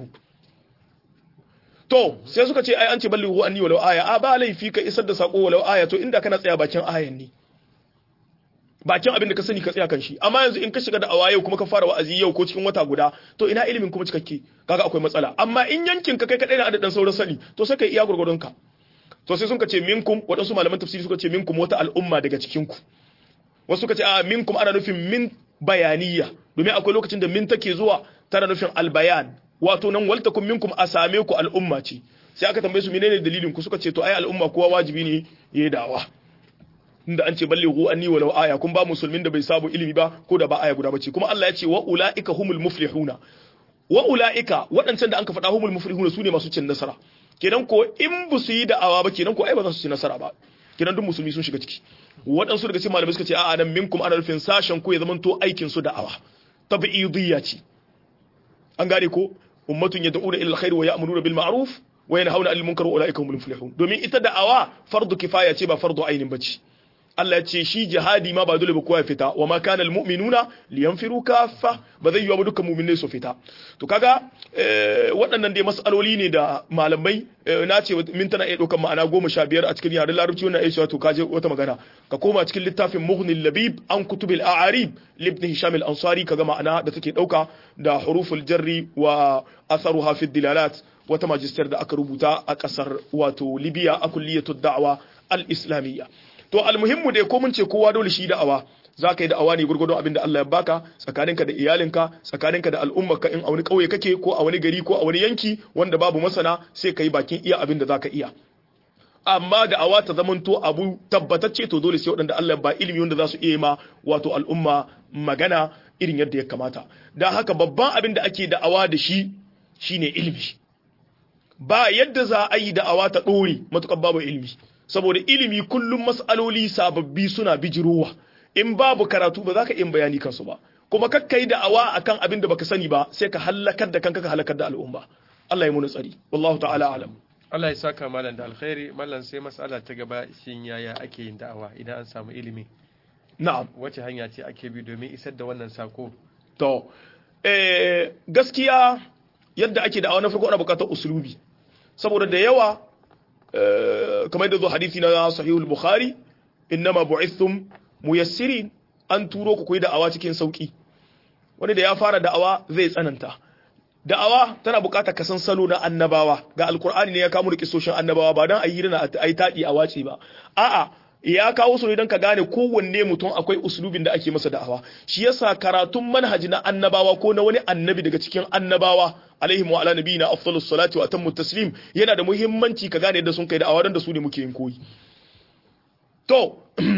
to sai suka ce ai an ce ballighu anni walau aya a ba laifi ka isar da sako walau aya to inda kana tsaya bakin ayan ne bakin abin da ka sani ka tsaya kan shi amma yanzu in ka shiga da awaye kuma ka fara wa'azi yau ko cikin wata guda to ina ilimin kuma cikakke kaga akwai matsala amma in yankin ka kai kadai na adadin sauran sani to sai kai iya gurgurdon ka to sai sun ka ce minkum waɗansu malaman tafsiri suka ce minkum wata al'umma daga cikin ku wasu suka ce a minkum ana nufin min bayaniya domin akwai lokacin da min take zuwa tana nufin albayan wato nan waltakum minkum a same ku al'umma ce sai aka tambaye su menene dalilin ku suka ce to ai al'umma kowa wajibi ne yayi dawa inda an ce ballighu anni walau aya kun ba musulmin da bai sabu ilimi ba ko da ba aya guda bace kuma Allah ya ce wa ulaika humul muflihuna wa ulaika waɗancan da an ka faɗa humul muflihuna sune masu cin nasara kenan ko in ba su yi da'awa ba kenan ko ai ba za su ci nasara ba kenan duk musulmi sun shiga ciki waɗansu daga cikin malamai suka ce a'a nan minkum ana nufin sashen ko ya zamanto aikin su da'awa tabi'idiyya ce an gane ko ummatun yad'una ila alkhair wa ya'muruna bil ma'ruf wa yanhauna 'anil munkar wa ulaika humul muflihun domin ita da'awa fardu kifaya ce ba fardu ainin bace Allah ya ce shi jihadi ma ba dole ba kowa ya fita wa ma kana almu'minuna liyanfiru kaffa ba zai yi wa dukkan mu'minai su fita to kaga waɗannan dai mas'aloli ne da malamai na ce min tana iya ɗaukar ma'ana goma sha biyar a cikin yaren larabci wannan aisha to kaje wata magana ka koma cikin littafin muhnil labib an kutubil a'arib libn hisham al-ansari kaga ma'ana da take ɗauka da huruful jarri wa atharuha fi dilalat wata majistar da aka rubuta a ƙasar wato libya a kulliyatud da'wa al-islamiyya to almuhimmu dai ko mun ce kowa dole shi da'awa za ka yi da'awa ne gurgurdon abin da Allah ya baka tsakaninka da iyalinka tsakaninka da al'ummarka in a wani ƙauye kake ko a wani gari ko a wani yanki wanda babu masana sai ka yi bakin iya abin da za ka iya amma da'awa ta zamanto abu tabbatacce to dole sai waɗanda Allah ya ba ilimi wanda za su iya ma wato al'umma magana irin yadda ya kamata don haka babban abin da ake da'awa da shi shine ilimi ba yadda za a yi da'awa ta ɗore matuƙar babu ilimi saboda ilimi kullum mas'aloli sababbi suna bijirowa in babu karatu ba za ka yin bayani kansu ba kuma kakkai da'awa akan abin da baka sani ba sai ka halakar da kanka ka halakar da al'umma Allah ya muna tsari wallahu ta'ala alam Allah ya saka malam da alkhairi malam sai mas'ala ta gaba shin yaya ake yin da'awa idan an samu ilimi na'am wace hanya ce ake bi domin isar da wannan sako to eh gaskiya yadda ake da'awa na farko ana bukatar usulubi saboda da yawa kamar da zo hadisi na sahihul bukhari innama bu'ithum muyassirin an turo ku koyi da'awa cikin sauki wani da ya fara da'awa zai tsananta da'awa tana bukatar kasan salo na annabawa ga alkur'ani ne ya kawo da kisoshin annabawa ba dan ayi na ayi tadi a wace ba a'a ya kawo su ne don ka gane kowanne mutum akwai uslubin da ake masa da'awa shi yasa karatun manhaji na annabawa ko na wani annabi daga cikin annabawa alaihim wa ala nabiyina afdalus salati wa atammu taslim yana da muhimmanci ka gane yadda sun kai da'awa dan da su ne muke yin koyi to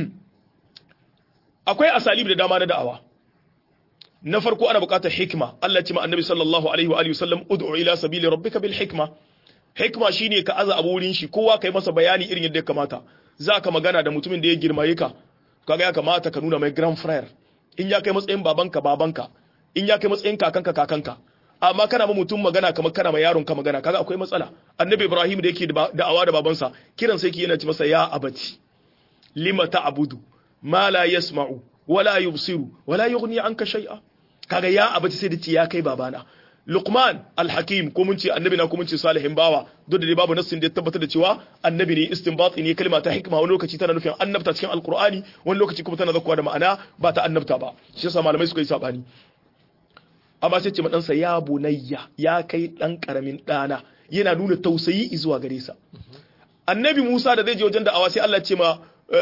akwai asalibi da dama na da'awa na farko ana buƙatar hikma Allah ce ma annabi sallallahu alaihi wa alihi wasallam ud'u ila sabili rabbika bil hikma hikma shine ka aza abu wurin shi kowa kai masa bayani irin yadda ya kamata za ka magana da mutumin da ya girmaye ka kaga ya kamata ka nuna mai grand frère in ya kai matsayin babanka babanka in ya kai matsayin kakanka kakanka amma kana ma mutum magana kamar kana ma yaron ka magana kaga akwai matsala annabi ibrahim da yake da'awa da babansa kiran sai ki yana ci masa ya abati lima ta'budu ma la yasma'u wala yubsiru wala yughni anka shay'a kaga ya abati sai da ci ya kai babana Luqman al-Hakim ko mun ce annabi na ko mun ce salihin bawa duk da dai babu nassin da ya tabbatar da cewa annabi ne istinbati ne kalma ta hikma wani lokaci tana nufin annabta cikin alqur'ani wani lokaci kuma tana zakkuwa da ma'ana ba ta annabta ba shi yasa malamai suka yi sabani amma sai ce madansa ya bunayya ya kai dan karamin dana yana nuna tausayi zuwa gare sa annabi Musa da zai je wajen da'awa sai Allah ce ma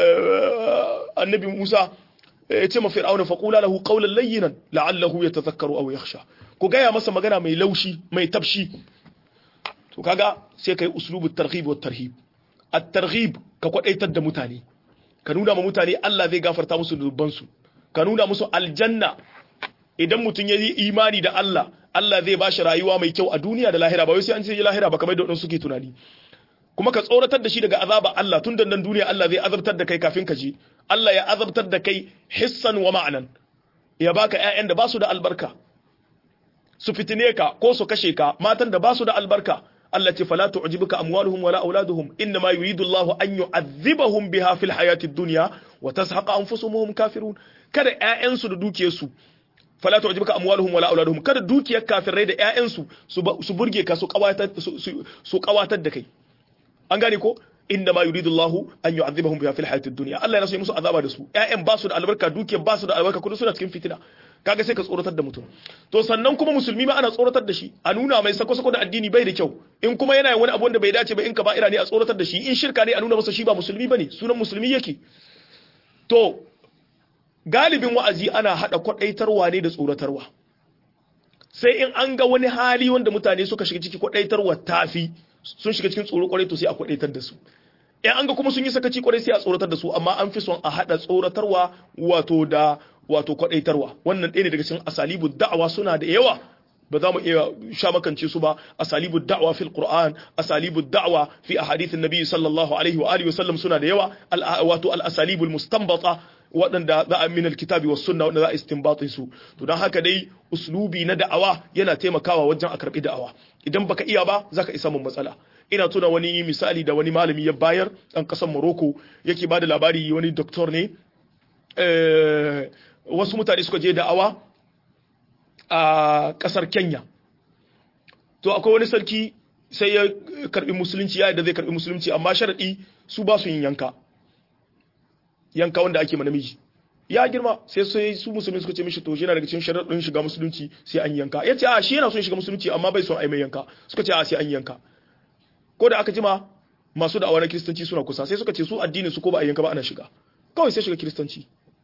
annabi Musa ya ce ma fir'auna faqula lahu qawlan layyinan la'allahu yatadhakkaru aw yakhsha ku gaya masa magana mai laushi mai tafshi to kaga sai kai uslubut targhib wat tarhib at-targhib ka kwadaitar da mutane ka nuna ma mutane Allah zai gafarta musu dubban su ka nuna musu aljanna idan mutum ya yi imani da Allah Allah zai bashi rayuwa mai kyau a duniya da lahira ba wai sai an ce lahira ba kamar da wadansu suke tunani kuma ka tsoratar da shi daga azaba Allah tun da nan duniya Allah zai azabtar da kai kafin ka je Allah ya azabtar da kai hissan wa ma'anan ya baka ƴaƴan da ba su da albarka su fitine ka ko su kashe ka matan da ba su da albarka Allah ce fala tu'jibuka amwaluhum wala auladuhum inna ma yuridu Allahu an yu'adhibahum biha fil hayatid dunya wa tazhaqa anfusuhum kafirun kada ƴaƴansu da dukiyarsu fala tu'jibuka amwaluhum wala auladuhum kada dukiyar kafirai da ƴaƴansu su burge ka su kawatar su kawatar da kai an gane ko inda ma yuridu Allah an yu'adhibahum biha fil hayatid dunya Allah yana so ya musu azaba da su ƴaƴan ba su da albarka dukiyar ba su da albarka kudu suna cikin fitina kaga sai ka tsoratar da mutum to sannan kuma musulmi ma ana tsoratar da shi a nuna mai sako sako da addini bai da kyau in kuma yana wani abu wanda bai dace ba in ka ba'ira ne a tsoratar da shi in shirka ne a nuna masa shi ba musulmi bane sunan musulmi yake to galibin wa'azi ana hada kwadaitarwa ne da tsoratarwa sai in an ga wani hali wanda mutane suka shiga ciki kwadaitarwa tafi sun shiga cikin tsoro kwarai to sai a kwadaitar da su in an ga kuma sun yi sakaci kwarai sai a tsoratar da su amma an fi son a hada tsoratarwa wato da wato kwadaitarwa wannan ɗaya ne daga cikin asalibu da'awa suna da yawa ba za mu iya sha makance su ba asalibu da'wa fil qur'an asalibu da'wa fi ahadithin nabi sallallahu alaihi wa alihi wa sallam suna da yawa wato al asalibu al mustanbata waɗanda za a min alkitabi was sunna wanda za a istinbati su to dan haka dai uslubi na da'awa yana taimakawa wajen a karbi da'awa idan baka iya ba zaka isa mun matsala ina tuna wani misali da wani malami ya bayar ɗan ƙasar Morocco yake bada labari wani doktor ne wasu mutane suka je da'awa a ƙasar Kenya to akwai wani sarki sai ya karbi musulunci ya da zai karbi musulunci amma sharadi su ba su yin yanka yanka wanda ake ma namiji ya girma sai sai su musulmi suka ce mishi to yana daga cikin sharadin shiga musulunci sai an yanka yace a shi yana son shiga musulunci amma bai son ai mai yanka suka ce a sai an yanka ko da aka jima masu da'awa na kiristanci suna kusa sai suka ce su addinin su ko ba a yanka ba ana shiga kawai sai shiga kiristanci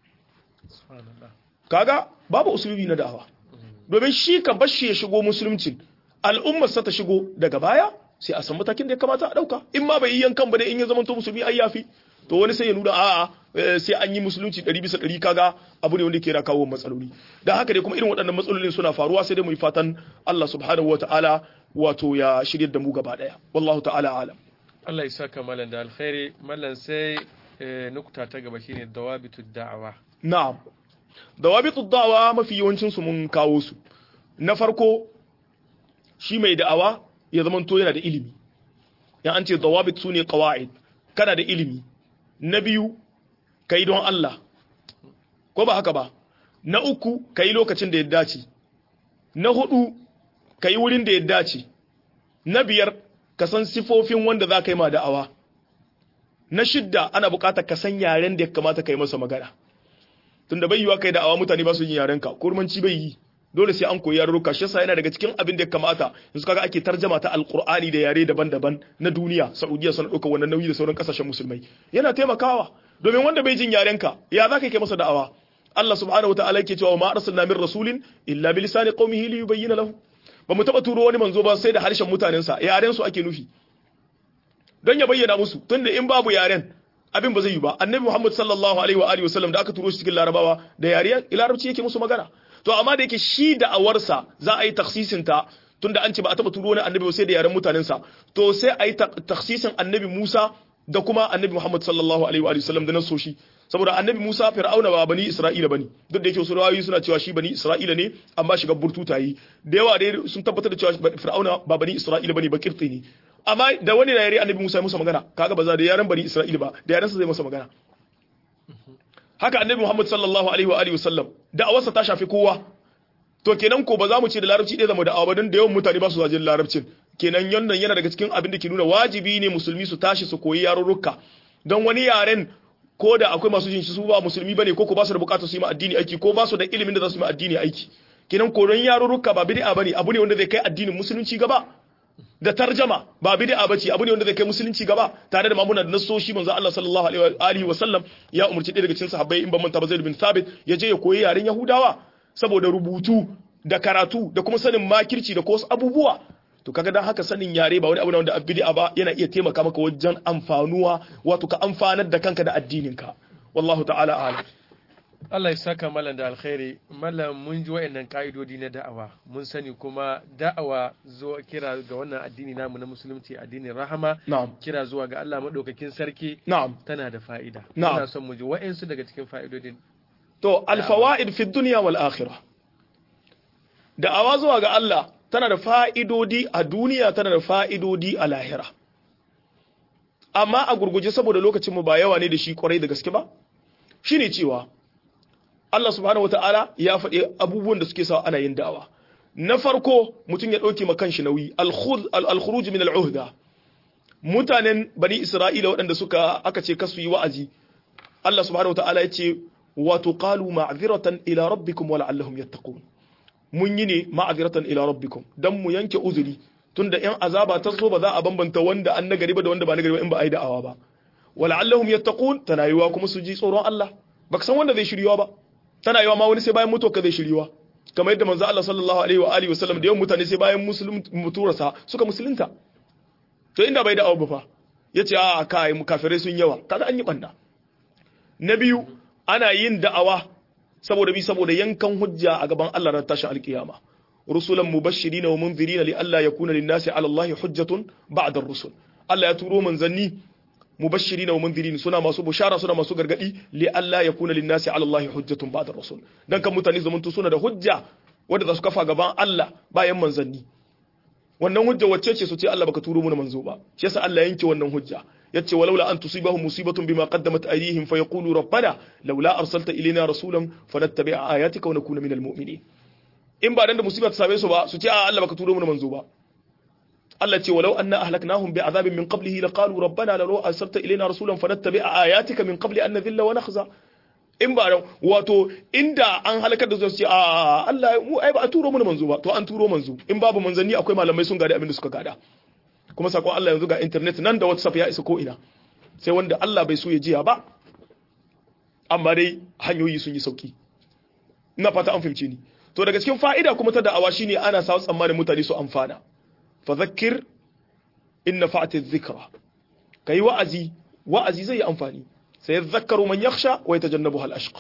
kaga babu usulubi na da'awa domin shi ka bashi ya shigo musulunci al'ummar sa ta shigo daga baya sai a san matakin da ya kamata a dauka in ma bai yi yankan ba dai in ya zama to musulmi ai yafi to wani sai ya nuna a'a sai an yi musulunci 100 bisa 100 kaga abu ne wanda ke kawo matsaloli dan haka dai kuma irin waɗannan matsalolin suna faruwa sai dai mu yi fatan Allah subhanahu wataala wato ya shirye da mu gaba daya wallahu ta'ala alam Allah ya saka malam da alkhairi malam sai nukta ta gaba shine dawabitu da'awa na'am dawabitu da'awa mafi yawancin su mun kawo su na farko shi mai da'awa ya zamanto yana da ilimi ya an ce dawabit su ne qawaid kana da ilimi na biyu kai don Allah ko ba haka ba na uku kai lokacin da ya dace na hudu kai wurin da ya dace na biyar ka san sifofin wanda za ka yi ma da'awa na shidda ana bukatar ka san yaren da ya kamata ka yi masa magana tunda bai yiwa kai da'awa mutane ba su yin yaren ka kurmanci bai yi dole sai an koyi yarurruka shi yasa yana daga cikin abin da ya kamata yanzu kaga ake tarjama ta alqur'ani da yare daban-daban na duniya saudiya suna ɗaukar wannan nauyi da sauran kasashen musulmai yana taimakawa domin wanda bai jin yaren ka ya za ka kai masa da'awa Allah subhanahu wa ta'ala yake cewa ma arsalna min rasulin illa bi lisani qaumihi li yubayyana lahu ba mu taba turo wani manzo ba sai da harshen mutanensa yaren su ake nufi don ya bayyana musu tunda in babu yaren abin ba zai yi ba annabi Muhammad sallallahu alaihi wa alihi wasallam da aka turo shi cikin larabawa da yare larabci yake musu magana to amma da yake shi da awarsa za a yi taksisin ta tunda an ce ba a taba turo wani annabi sai da yaren mutanensa to sai a yi taksisin annabi Musa da kuma annabi Muhammad sallallahu alaihi wa alihi wasallam da nan so shi saboda annabi Musa Fir'auna ba bani Isra'ila bane duk da yake wasu rawayoyi suna cewa shi bani Isra'ila ne amma shiga burtuta yi da yawa dai sun tabbatar da cewa Fir'auna ba bani Isra'ila bane ba kirti ne amma da wani da yare annabi Musa ya musa magana kaga ba za da yaren bani Isra'ila ba da yaren sa zai masa magana haka annabi Muhammad sallallahu alaihi wa alihi wasallam da'awarsa ta shafi kowa to kenan ko ba za mu ce da larabci ɗaya zama da'awa ba don da yawan mutane ba su zajin larabcin kenan yannan yana daga cikin abin da ke nuna wajibi ne musulmi su tashi su koyi yarurruka don wani yaren ko da akwai masu jin shi su ba musulmi bane ko ko ba su da bukatar su yi ma addini aiki ko ba su da ilimin da za su yi ma addini aiki kenan koron yarurruka ba bid'a bane abu ne wanda zai kai addinin musulunci gaba da tarjama ba bid'a bace abu ne wanda zai kai musulunci gaba tare da mamuna da nasoshi manzo Allah sallallahu alaihi wa sallam ya umurci ɗaya daga cikin sahabbai in ban manta ba Zaid bin Thabit ya je ya koyi yaren Yahudawa saboda rubutu da karatu da kuma sanin makirci da ko wasu abubuwa to kaga dan haka sanin yare ba wani abu ne wanda bid'a ba yana iya taimaka maka wajen amfanuwa wato ka amfanar da kanka da addininka wallahu ta'ala a'lam Allah ya saka malam da alkhairi malam mun ji wa'annan ka'idodi na da'awa mun sani kuma da'awa zo kira ga wannan addini namu na musulunci addinin rahama na'am kira zuwa ga Allah madaukakin sarki na'am tana da fa'ida Na'am. ina son mu ji wa'ansu daga cikin fa'idodin to alfawaid fi dunya wal akhirah da'awa zuwa ga Allah tana da fa'idodi a duniya tana da fa'idodi a lahira amma a gurguje saboda lokacin mu ba yawa ne da shi kwarai da gaske ba shine cewa Allah subhanahu wataala ya faɗi abubuwan da suke sa ana yin da'awa na farko mutum ya ɗauke ma kanshi nauyi al-khud- al-khuruj min al-uhda mutanen bani Isra'ila waɗanda suka aka ce kasu yi wa'azi Allah subhanahu wataala ya ce wato qalu ma'ziratan ila rabbikum wa la'allahum yattaqun mun yi ne ma'aziratan ila rabbikum dan mu yanke uzuri tunda yan azaba ta so ba za a bambanta wanda an nagari ba da wanda ba nagari ba in ba a yi da'awa ba wala'allahum yattaqun tana yiwa kuma su ji tsoron Allah baka san wanda zai shiriwa ba tana yiwa ma wani sai bayan mutuwa ka zai shiriwa kamar yadda manzo Allah sallallahu alaihi wa alihi wasallam da yawan mutane sai bayan musulun muturarsa suka musulunta to inda bai da'awa ba fa yace a kai mu kafirai sun yawa kaga an yi banda na biyu ana yin da'awa saboda bi saboda yankan hujja a gaban Allah ran tashin alkiyama rusulan mubashirina wa munzirina li alla yakuna lin-nasi 'ala Allah hujjatun ba'da ar-rusul Allah ya turo manzanni mubashirina wa munzirin suna masu bushara suna masu gargadi li alla yakuna lin-nasi 'ala Allah hujjatun ba'da ar-rusul dan kan mutane zaman tu suna da hujja wanda za su kafa gaban Allah bayan manzanni wannan hujja wacce ce su ce Allah baka turo mu manzo ba shi yasa Allah yanke wannan hujja yace walaula an tusibahum musibatun bima qaddamat aydihim fayaqulu rabbana laula arsalta ilayna rasulan fanattabi'a ayatika wa nakuna minal mu'minin in ba dan da musiba ta same su ba su ce a Allah baka turo mu manzo ba Allah ce walau anna ahlaknahum bi'adhabin min qablihi laqalu rabbana laula arsalta ilayna rasulan fanattabi'a ayatika min qabli an nadhilla wa nakhza in ba dan wato inda an halakar da su ce a Allah mu ai ba a turo mu manzo ba to an turo manzo in babu manzanni akwai malamai sun gada abin da suka gada kuma sakon Allah yanzu ga internet nan da WhatsApp ya isa ko ina sai wanda Allah bai so ya jiya ba amma dai hanyoyi sun yi sauki ina fata an fahimce ni to daga cikin fa'ida kuma ta da'awa shine ana sa tsammanin mutane su amfana fa zakkir in nafa'ati dhikra kai wa'azi wa'azi zai yi amfani sai yadhakkaru man yakhsha wa yatajannabuha al-ashqa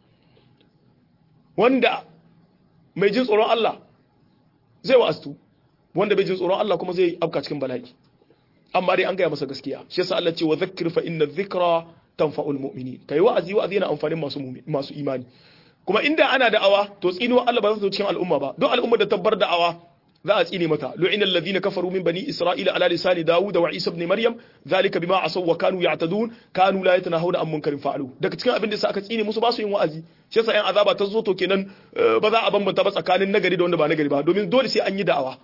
wanda mai jin tsoron Allah zai wa'aztu wanda bai jin tsoron Allah kuma zai afka cikin bala'i amma dai an gaya masa gaskiya shi yasa Allah ce wa zakkir fa inna dhikra tanfa'ul mu'minin kai wa'azi wa'azi yana amfanin masu masu imani kuma inda ana da'awa to tsinuwa Allah ba za su cikin al'umma ba don al'ummar da tabbar da'awa za a tsine mata lu'ina alladhina kafaru min bani isra'ila ala lisani dawud wa isa ibn maryam zalika bima asaw wa kanu ya'tadun kanu la yatanahuna an munkarin fa'alu daga cikin abin da sa aka tsine musu ba su yin wa'azi shi yasa yan azaba ta zo to kenan ba za a bambanta ba tsakanin nagari da wanda ba nagari ba domin dole sai an yi da'awa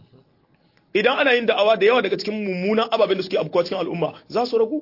idan ana yin da'awa da yawa daga cikin mummunan ababen da suke abubuwa cikin al'umma za su ragu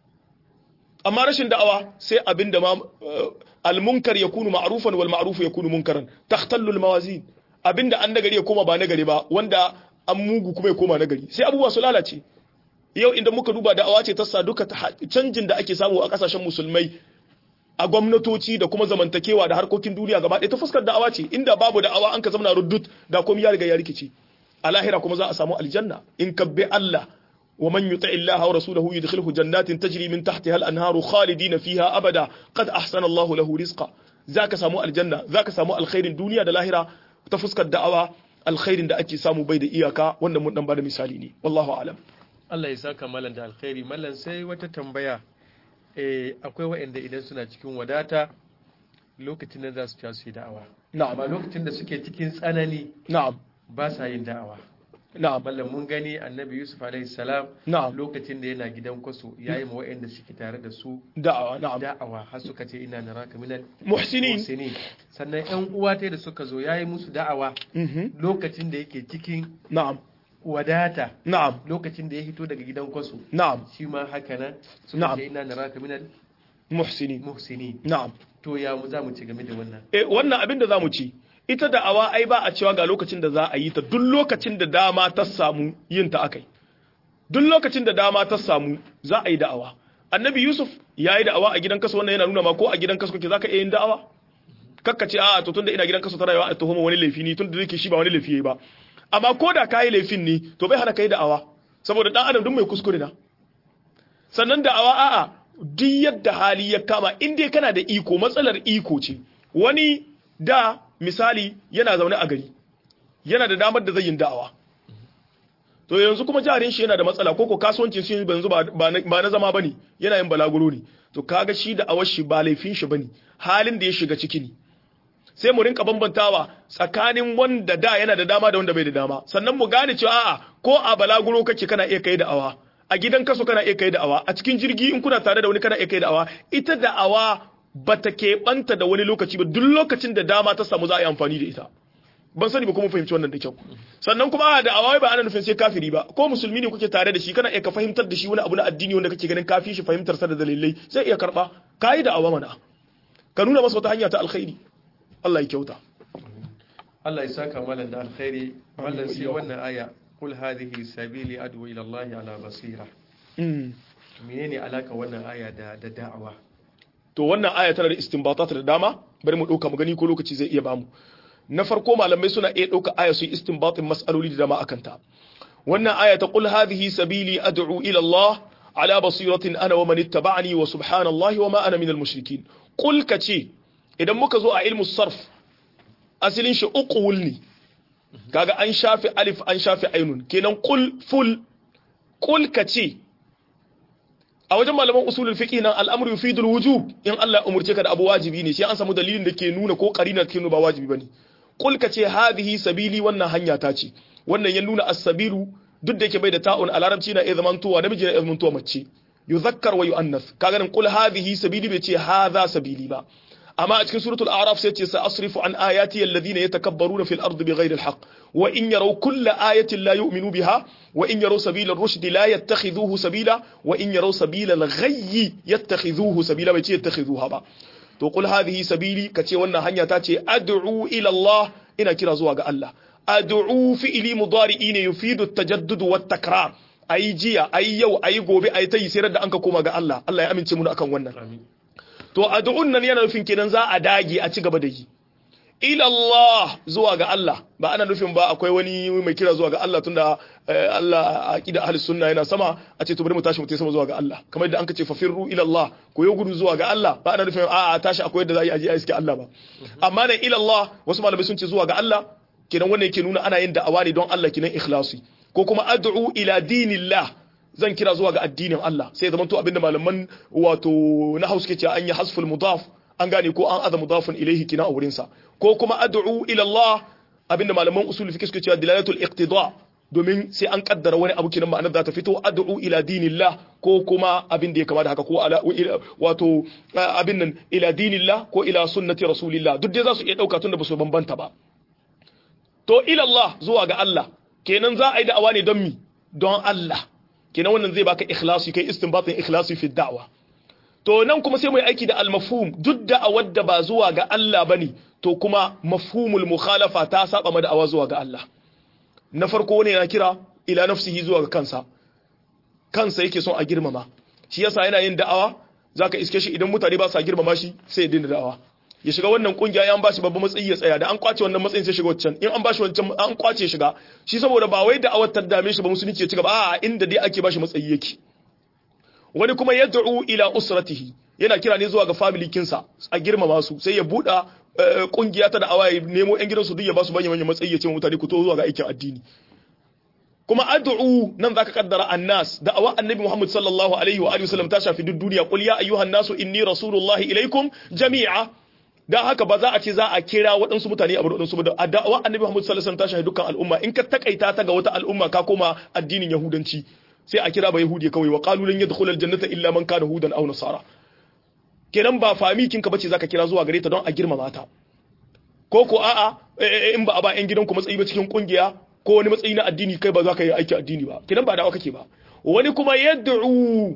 amma rashin da'awa sai abin da ma al-munkar yakunu ma'rufan wal ma'ruf yakunu munkaran takhtallu al-mawazin abinda an nagari ya koma ba nagari ba wanda an mugu kuma ya koma nagari sai abubuwa su lalace yau idan muka duba da'awa ce ta sa duka canjin da ake samu a kasashen musulmai a gwamnatoci da kuma zamantakewa da harkokin duniya gaba ɗaya ta fuskar da'awa ce inda babu da'awa an ka zama ruddut da komai ya riga ya rikice a lahira kuma za a samu aljanna in ka bi Allah wa man yuti Allah wa rasulahu yudkhilhu jannatin tajri min tahtiha al-anharu khalidina fiha abada qad ahsana Allah lahu rizqa zaka samu aljanna zaka samu alkhairin duniya da lahira ta fuskar da'awa alkhairin da ake samu bai da iyaka wanda mun dan bada misali ne wallahu alam Allah ya saka mallan da alkhairi mallan sai wata tambaya eh akwai waɗanda idan suna cikin wadata lokacin da za su ci su yi da'awa na'am amma lokacin da suke cikin tsanani na'am ba sa yin da'awa na'am mallan mun gani annabi yusuf alaihi salam na'am lokacin da yana gidan kwaso yayi ma waɗanda suke tare da su da'awa na'am da'awa har suka ce ina naraka minal muhsinin muhsinin sannan yan uwa ta da suka zo yayi musu da'awa mhm lokacin da yake cikin na'am wadata na'am lokacin da ya hito daga gidan kwaso na'am shi ma haka nan suka Na'am. ce ina naraka minal muhsinin muhsinin na'am to ya mu za mu ci game da wannan eh wannan abin da zamu ci ita da'awa ai ba a cewa ga lokacin da za a yi ta duk lokacin da dama ta samu yin ta akai duk lokacin da dama ta samu za a yi da'awa annabi yusuf ya yi da'awa a gidan kaso wannan yana nuna ma ko a gidan kaso kake zaka iya yin da'awa kakka ce a'a to tunda ina gidan kaso ta rayuwa a tuhuma wani laifi ni tunda yake shi ba wani laifi yayi ba amma ko da kai laifin ni to bai hana kai da'awa saboda dan adam duk mai kuskure na sannan da'awa a'a duk yadda hali ya kama in dai kana da iko matsalar iko ce wani da misali yana zaune a gari yana da damar da zai yin da'awa to yanzu kuma jarin shi yana da matsala ko ko kasuwancin shi yanzu ba ba na- ba na zama bane yana yin balaguro ne to kaga shi da awar shi ba laifin shi bane halin da ya shiga ciki ne sai mu rinka bambantawa tsakanin wanda da yana da dama da wanda bai da dama sannan mu gane cewa a'a ko a balaguro kake kana iya kai da'awa a gidan kaso kana iya kai da'awa a cikin jirgi in kuna tare da wani kana iya kai da'awa ita da'awa bata keɓanta da wani lokaci ba duk lokacin da dama ta samu za a yi amfani da ita ban sani ba kuma fahimci wannan da kyau sannan kuma a da'awa ba ana nufin sai kafiri ba ko musulmi ne kuke tare da shi kana iya ka fahimtar da shi wani abu na addini wanda kake ganin kafi shi fahimtar sa da dalilai sai iya karba kai da'awa mana ka nuna masa wata hanya ta alkhairi Allah ya kyauta Allah ya saka malam da alkhairi mallan sai Amin. wannan aya qul hadhihi sabili ad'u ila Allah ala basira Mm. menene alaka wannan aya da da da'awa to wannan aya tana da istinbatat da dama bari mu dauka mu gani ko lokaci zai iya bamu na farko malamai suna iya dauka aya su yi istinbatin mas'aloli da dama akan ta wannan aya ta qul hadhihi sabili ad'u ila Allah ala basiratin ana wa man ittaba'ani wa subhanallahi wa ma ana minal mushrikin qul kace idan muka zo a ilmu sarf asalin shi uqul ne kaga an shafi alif an shafi ainun kenan qul ful qul kace a wajen malaman usulul fiqh nan al'amru yufidul wujub in Allah ya umurce ka da abu wajibi ne sai an samu dalilin da ke nuna ko qarina ke nuna ba wajibi bane qul ka ce hadhihi sabili wannan hanya ta ce wannan ya nuna as-sabilu duk da yake bai da ta'un a larabci na iya zamantowa namiji na iya zamantowa mace yuzakkar wa yu'annas kaga nan qul hadhihi sabili bai ce hadha sabili ba amma a cikin suratul a'raf sai ce sa asrifu an ayati alladhina yatakabbaruna fil ardi bighayri alhaq wa in yaraw kulla ayatin la yu'minu biha wa in yaraw sabila ar-rushd la yattakhidhuhu sabila wa in yaraw sabila al-ghayy yattakhidhuhu sabila bai ce yattakhidhuha ba to qul hadhihi sabili kace wannan hanya ta ce ad'u ila Allah ina kira zuwa ga Allah ad'u fi'li mudari'i ne yufidu at-tajaddud wa at-takrar ayi jiya ayi yau ayi gobe ayi tayi sai da an ka koma ga Allah Allah ya amince mu akan wannan amin to addu'un nan yana nufin kenan za a dage a ci gaba da yi ila Allah zuwa ga Allah ba ana nufin ba akwai wani mai kira zuwa ga Allah tunda eh, Allah a aqida ahli sunna yana sama a ce to bari mu tashi mu tafi sama zuwa ga Allah kamar yadda an ka ce fafirru ila Allah ko yo gudu zuwa ga Allah ba ana nufin a a tashi akwai yadda za a yi aje a iske Allah ba amma ne ila Allah wasu malamai sun ce zuwa ga Allah kenan wannan yake nuna ana yin da'awa ne don Allah kenan ikhlasi ko kuma ad'u ila dinillah zan kira zuwa ga addinin Allah sai zaman to abinda malaman wato na hausa ke cewa an yi hasful mudaf an gane ko an aza mudafun ilaihi kina a wurin sa ko kuma ad'u ila Allah abinda malaman usul fiqh suke cewa dilalatul iqtida domin sai an kaddara wani abu kinan ma'anar za ta fito ad'u ila dinillah ko kuma abin da ya kama da haka ko ala wato abin nan ila dinillah ko ila sunnati rasulillah duk dai za su iya dauka tunda ba su bambanta ba to ila Allah zuwa ga Allah kenan za a yi da'awa ne don mi don Allah kenan wannan zai baka ikhlasi kai istinbatin ikhlasi fi da'wa to nan kuma sai mu yi aiki da al-mafhum duk da'awar da ba zuwa ga Allah bane to kuma mafhumul mukhalafa ta saba ma da'awa zuwa ga Allah na farko wani yana kira ila nafsihi zuwa ga kansa kansa yake son a girmama shi yasa yana yin da'awa zaka iske shi idan mutane ba sa girmama shi sai ya dinga da'awa ya shiga wannan kungiya ya an bashi babban matsayi ya tsaya da an kwace wannan matsayin sai shiga wancan in an bashi wancan an kwace shiga shi saboda ba wai da'awar ta dame shi ba musulunci ya ci gaba a inda dai ake bashi matsayi yake wani kuma yad'u ila usratihi yana kira ne zuwa ga family kinsa a girmama su sai ya buɗa kungiya ta da'awa ya nemo yan gidansu duk ya ba su manyan manyan matsayi ya ce mutane ku to zuwa ga aikin addini kuma ad'u nan zaka kaddara annas da'awa annabi Muhammad sallallahu alaihi wa alihi wasallam ta shafi duk duniya qul ya ayyuhan nasu inni rasulullahi ilaikum jami'a dan haka ba za a ce za a kira waɗansu mutane a waɗansu ba da da'awa annabi Muhammad sallallahu alaihi wasallam ta shafi dukkan al'umma in ka takaita ta ga wata al'umma ka koma addinin yahudanci sai a kira ba yahudi kawai wa qalu lan yadkhulul jannata illa man kana hudan aw nasara kenan ba fami kinka bace zaka kira zuwa gare ta don a girmama ta ko ko a'a in ba a ba yan gidanku matsayi ba cikin kungiya ko wani matsayi na addini kai ba za ka yi aiki addini ba kenan ba dawa kake ba wani kuma yad'u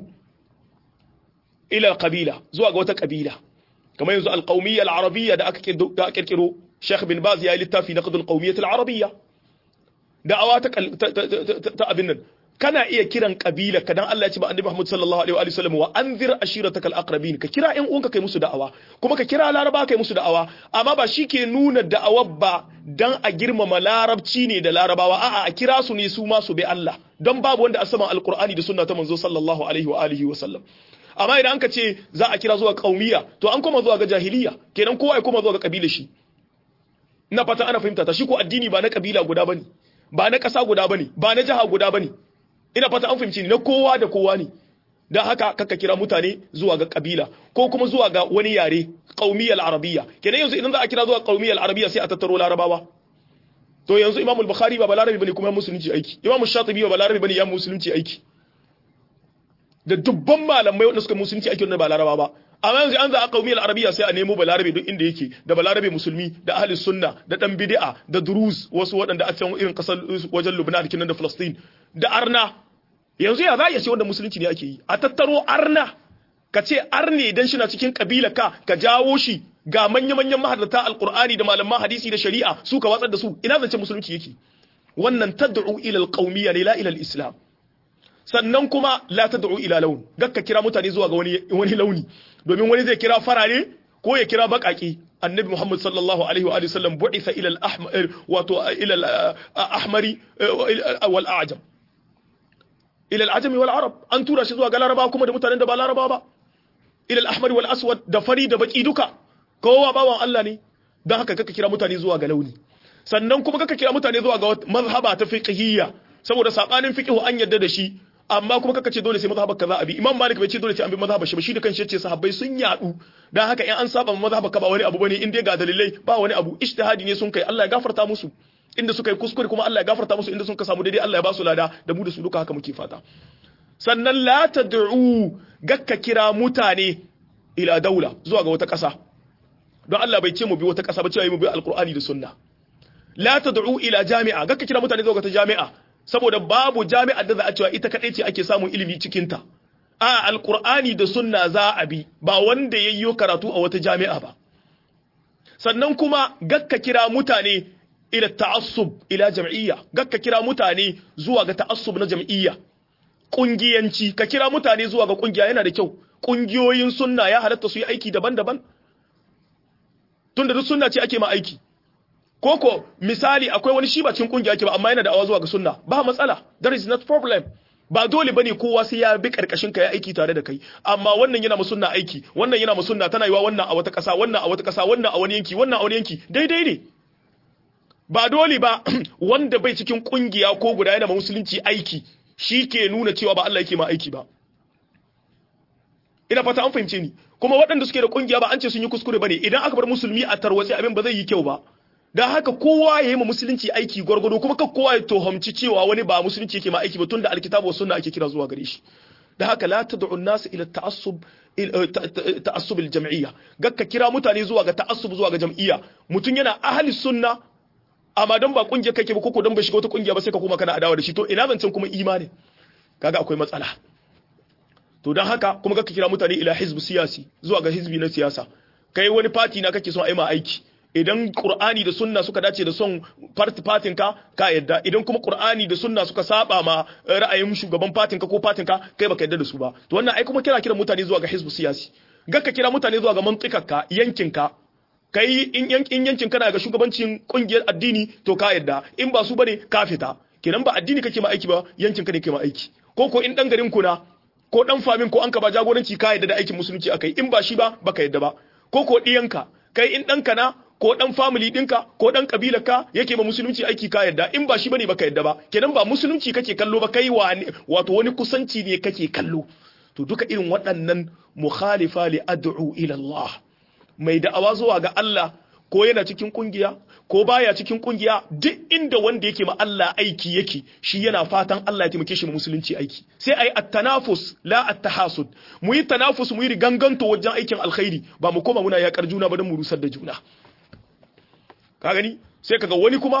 ila qabila zuwa ga wata kabila kamar yanzu alqawmiyya al-arabiyya da aka da kirkiro Sheikh bin Baz ya yi littafi na qadul qawmiyyah al-arabiyya da'awa ta ta abin nan kana iya kiran kabila ka dan Allah ya ce ba annabi Muhammad sallallahu alaihi wa sallam wa anzir ashiratakal aqrabin ka kira ƴan uwanka kai musu da'awa kuma ka kira laraba kai musu da'awa amma ba shi ke nuna da'awa ba dan a girmama larabci ne da larabawa a'a a kira su ne su ma su bi Allah don babu wanda asama alqur'ani da sunna ta manzo sallallahu alaihi wa alihi wa sallam amma idan anka ce za a kira zuwa qaumiya to an koma zuwa ga jahiliya kenan kowa ya koma zuwa ga kabila shi ina fata ana fahimta ta shi ko addini ba na kabila guda bane ba na ƙasa guda bane ba na jiha guda bane ina fata an fahimci ni na kowa da kowa ne don haka kaka kira mutane zuwa ga kabila ko kuma zuwa ga wani yare qaumiyal arabiyya kenan yanzu idan za a kira zuwa qaumiyal arabiyya sai a tattaro larabawa to yanzu imam al-bukhari ba balarabi bane kuma musulunci aiki imam shatibi ba balarabi bane ya musulunci aiki da dubban malamai wanda suka musulunci aiki wannan ba laraba ba amma yanzu an za a qaumiyal arabiyya sai a nemo balarabe duk inda yake da balarabe musulmi da ahli sunna da dan bid'a da durus wasu waɗanda a can irin kasar wajen Lubnan kinan da Palestine da arna yanzu ya za ya ce wanda musulunci ne ake yi a tattaro arna ka ce arne dan shi na cikin kabila ka ka jawo shi ga manya-manyan mahaddata alqur'ani da malaman hadisi da shari'a su ka watsar da su ina zance musulunci yake wannan tad'u ila alqawmiyya ne la ila alislam sannan kuma la tad'u ila laun gakka kira mutane zuwa ga wani wani launi domin wani zai kira farare ko ya kira bakaki annabi Muhammad sallallahu alaihi wa alihi sallam bu'itha ila al-ahmar wato ila al-ahmari wal a'jam ila al-ajam wal arab an tura shi zuwa ga laraba kuma da mutanen da ba laraba ba ila al-ahmar wal aswad da fari da baki duka kowa bawan Allah ne dan haka kaka kira mutane zuwa ga launi sannan kuma kaka kira mutane zuwa ga mazhaba ta fiqhiyya saboda sabanin fiqhu an yadda da shi amma kuma kaka ce dole sai mazhabar kaza abi imam malik bai ce dole sai an bi mazhabar shi ba shi da kanshi yace sahabbai sun yadu dan haka in an saba mazhabar ka ba wani abu bane in dai ga dalilai ba wani abu ijtihadi ne sun kai Allah ya gafarta musu inda suka yi kuskure kuma Allah ya gafarta musu inda sun ka samu daidai Allah ya ba su lada da mu da su duka haka muke fata sannan la tad'u gakka kira mutane ila daula zuwa ga wata ƙasa don Allah bai ce mu bi wata ƙasa ba cewa mu bi alqur'ani da sunna la tad'u ila jami'a gakka kira mutane zuwa ga ta jami'a saboda babu jami'ar da za a cewa ita kadai ce ake samun ilimi cikin ta a alqur'ani da sunna za a bi ba wanda yayyo karatu a wata jami'a ba sannan kuma gakka kira mutane ila ta'assub ila jam'iyya gakka kira mutane zuwa ga ta'assub na jam'iyya kungiyanci ka kira mutane zuwa ga kungiya yana da kyau kungiyoyin sunna ya halatta su yi aiki daban-daban tunda duk sunna ce ake ma aiki koko misali akwai wani shi ba cikin kungiya ke ba amma yana da awa zuwa ga sunna ba matsala there is not problem ba dole bane kowa sai ya bi karkashin ka ya aiki tare da kai amma wannan yana musunna aiki wannan yana musunna tana yiwa wannan a wata kasa wannan a wata kasa wannan a wani yanki wannan a wani yanki daidai ne ba dole ba wanda bai cikin kungiya ko guda yana musulunci aiki shi ke nuna cewa ba Allah yake ma aiki ba ina fata an fahimce ni kuma waɗanda suke da kungiya ba an ce sun yi kuskure bane idan aka bar musulmi a tarwatse abin ba zai yi kyau ba dan haka kowa ya yi ma musulunci aiki gwargwado kuma kan kowa ya tohamci cewa wani ba musulunci yake ma aiki ba tunda alkitabu sunna ake kira zuwa gare shi da haka la tad'u an-nas ila ta'assub ta'assub al-jam'iyya gakka kira mutane zuwa ga ta'assub zuwa ga jam'iyya mutun yana ahli sunna amma dan ba kungiyar kake ba koko dan bai shiga wata kungiya ba sai ka koma kana adawa da shi to ina zancen kuma imani kaga akwai matsala to dan haka kuma gakka kira mutane ila hizb siyasi zuwa ga hizbi na siyasa kai wani party na kake son ai ma aiki idan Qur'ani da Sunna suka dace da son party fatin ka ka yadda idan kuma Qur'ani da Sunna suka saba ma ra'ayin shugaban fatin ka ko fatin ka kai baka yadda da su ba to wannan ai kuma kira kira mutane zuwa ga hizbu siyasi gakka kira mutane zuwa ga mantikakka yankin ka kai in yankin kana ga shugabancin kungiyar addini to ka yadda in ba su bane ka fita kenan ba addini kake ma aiki ba yankin ka ne ke ma aiki ko ko in dan garin ku na ko dan famin ko an ka ba jagoranci ka yadda da aikin musulunci akai in ba shi ba baka yadda ba ko ko diyanka kai in ɗanka na ko dan family dinka ko dan kabilar ka yake ma musulunci aiki ka yadda in ba shi bane baka yadda ba kenan ba musulunci kake kallo ba kai wato wani kusanci ne kake kallo to duka irin waɗannan mukhalifa li ad'u ila Allah mai da'awa zuwa ga Allah ko yana cikin kungiya ko baya cikin kungiya duk inda wanda yake ma Allah aiki yake shi yana fatan Allah ya taimake shi mu musulunci aiki sai ai at-tanafus la at-tahasud mu yi tanafus mu yi ganganto wajen aikin alkhairi ba mu koma muna yakar juna ba don mu rusar da juna ka gani sai kaga wani kuma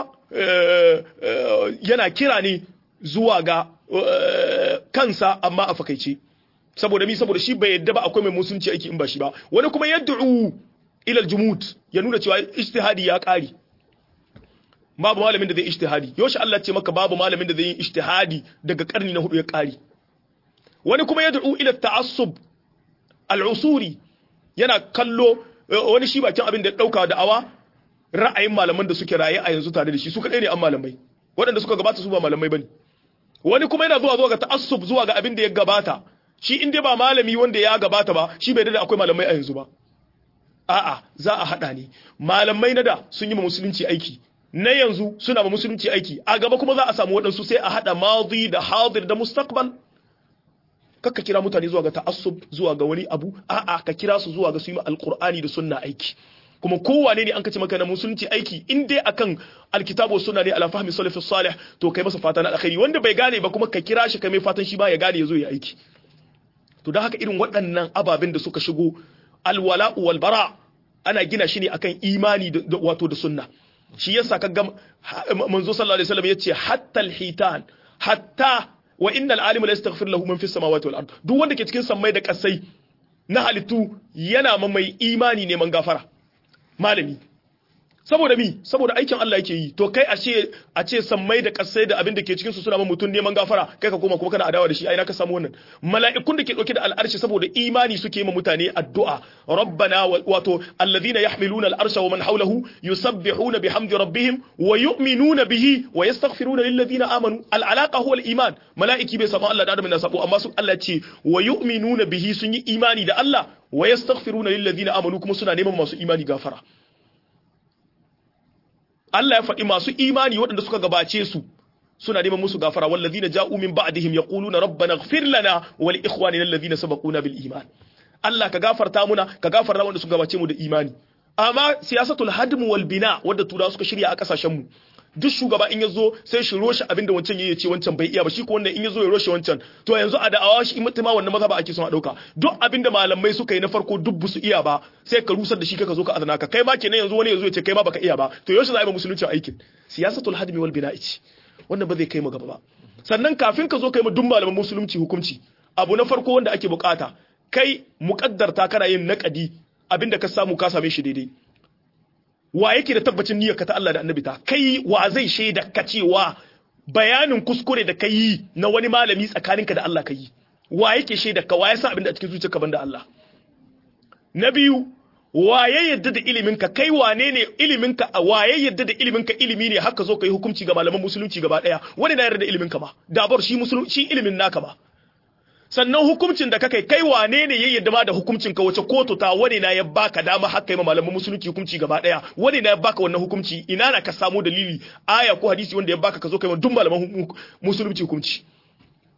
yana kira ne zuwa ga kansa amma a fakaice saboda mi saboda shi bai yadda ba akwai mai musulunci aiki in ba shi ba wani kuma yad'u ila aljumud ya nuna cewa ijtihadi ya kare babu malamin da zai ijtihadi yoshi Allah ce maka babu malamin da zai yi ijtihadi daga karni na hudu ya kare wani kuma yad'u ila ta'assub al'usuri yana kallo wani shi bakin abin da ya dauka da'awa ra'ayin malaman da suke raye a yanzu tare da shi su kadai ne an malamai waɗanda suka gabata su ba malamai bane wani kuma yana zuwa zuwa ga ta'assub zuwa ga abin da ya gabata shi in dai ba malami wanda ya gabata ba shi bai da akwai malamai a yanzu ba a'a za a hada ne malamai na da sun yi ma musulunci aiki na yanzu suna ma musulunci aiki a gaba kuma za a samu waɗansu sai a hada madi da hadir da mustaqbal kakka kira mutane zuwa ga ta'assub zuwa ga wani abu a'a ka kira su zuwa ga su yi alqur'ani da sunna aiki kuma kowane ne an kace maka na musulunci aiki in dai akan alkitabu sunna ne ala fahmi salafus salih to kai masa fata na alkhairi wanda bai gane ba kuma ka kira shi kai mai fatan shi ba ya gane ya zo ya aiki to don haka irin waɗannan ababen da suka shigo alwala'u wal bara ana gina shi ne akan imani da wato da sunna shi yasa kaga manzo sallallahu alaihi wasallam yace hatta alhitan hatta wa innal alima la yastaghfir lahu man fis samawati wal ard duk wanda ke cikin sammai da kasai na halittu yana ma mai imani neman gafara malami saboda mi saboda aikin Allah yake yi to kai a ce a ce sammai da kasai da abin da ke cikin su suna mutum neman gafara kai ka koma kuma kana adawa da shi ai na ka samu wannan mala'ikun da ke dauke da al'arshi saboda imani suke ma mutane addu'a rabbana wato alladhina yahmiluna al'arsha wa man hawlahu yusabbihuna bihamdi rabbihim wa yu'minuna bihi wa yastaghfiruna lil ladina amanu al'alaqa huwa al-iman mala'iki bai samu Allah da adam na sabo amma su Allah ce wa yu'minuna bihi sun yi imani da Allah wa yastaghfiruna lil ladina amanu kuma suna neman masu imani gafara Allah ya faɗi masu imani waɗanda suka gabace su suna neman musu gafara wallazina ja'u min ba'dihim yaquluna rabbana ighfir lana wa li ikhwanina alladhina sabaquna bil iman Allah ka gafarta muna ka gafarta wanda suka gabace mu da imani amma siyasatul hadm wal bina wadda turawa suka shirya a kasashen mu duk shugaba in yazo sai shi roshe abinda wancan yayi ce wancan bai iya ba shi ko wannan in yazo ya roshe wancan to yanzu a da'awa shi mutuma wannan maza ba ake son a dauka duk abinda malamai suka yi na farko duk busu iya ba sai ka rusar da shi ka zo ka azana ka kai ma kenan yanzu wani yazo ya ce kai ma baka iya ba to yaushe za a yi musulunci aikin siyasatul hadmi wal bina'i ce wannan ba zai kai mu gaba ba sannan kafin ka zo kai mu duk malaman musulunci hukunci abu na farko wanda ake bukata kai muqaddarta kana yin naqadi abinda ka samu ka same shi daidai wa yake da tabbacin niyyarka ta Allah da annabi ta kai wa zai shaida ka cewa bayanin kuskure da kai na wani malami tsakaninka da Allah kai wa yake shaida ka wa ya san abin da a cikin zuciyarka banda Allah na biyu waye yadda da iliminka kai wane ne iliminka waye yadda da iliminka ilimi ne haka zo kai hukunci ga malaman musulunci gaba daya wani na yarda da iliminka ba dabar shi musulunci ilimin naka ba sannan hukuncin da kakai kai wane ne ya yadda ma da hukuncin ka wace kotu ta wani na ya baka dama haka yi malaman musulunci hukunci gaba daya wani na ya baka wannan hukunci ina na ka samu dalili aya ko hadisi wanda ya baka ka zo kai duk malaman musulunci hukunci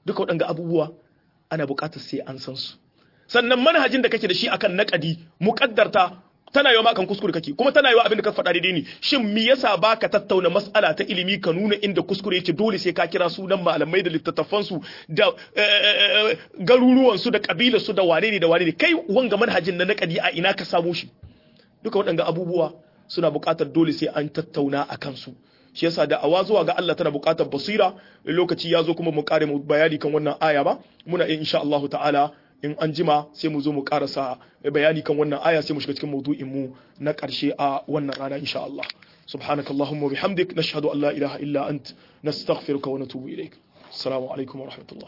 duka waɗanga abubuwa ana buƙatar sai an san su sannan manhajin da kake da shi akan naƙadi muƙaddarta tana yiwa akan kuskure kake kuma tana yiwa abin da ka faɗa daidai ne shin me yasa baka tattauna mas'ala ta ilimi ka nuna inda kuskure yake dole sai ka kira sunan malamai da littattafan su da garuruwan su da kabilar su da wane ne da wane ne kai wanga manhajin na naƙadi a ina ka samu shi duka waɗanga abubuwa suna buƙatar dole sai an tattauna a kansu shi yasa da awa zuwa ga Allah tana buƙatar basira lokaci ya zo kuma mu kare mu bayani kan wannan aya ba muna in insha Allah ta'ala in an jima sai mu zo mu karasa bayani kan wannan aya sai mu shiga cikin maudu'in mu na ƙarshe a wannan rana insha Allah سبحانك اللهم وبحمدك نشهد أن لا إله إلا أنت نستغفرك ونتوب إليك السلام عليكم ورحمة الله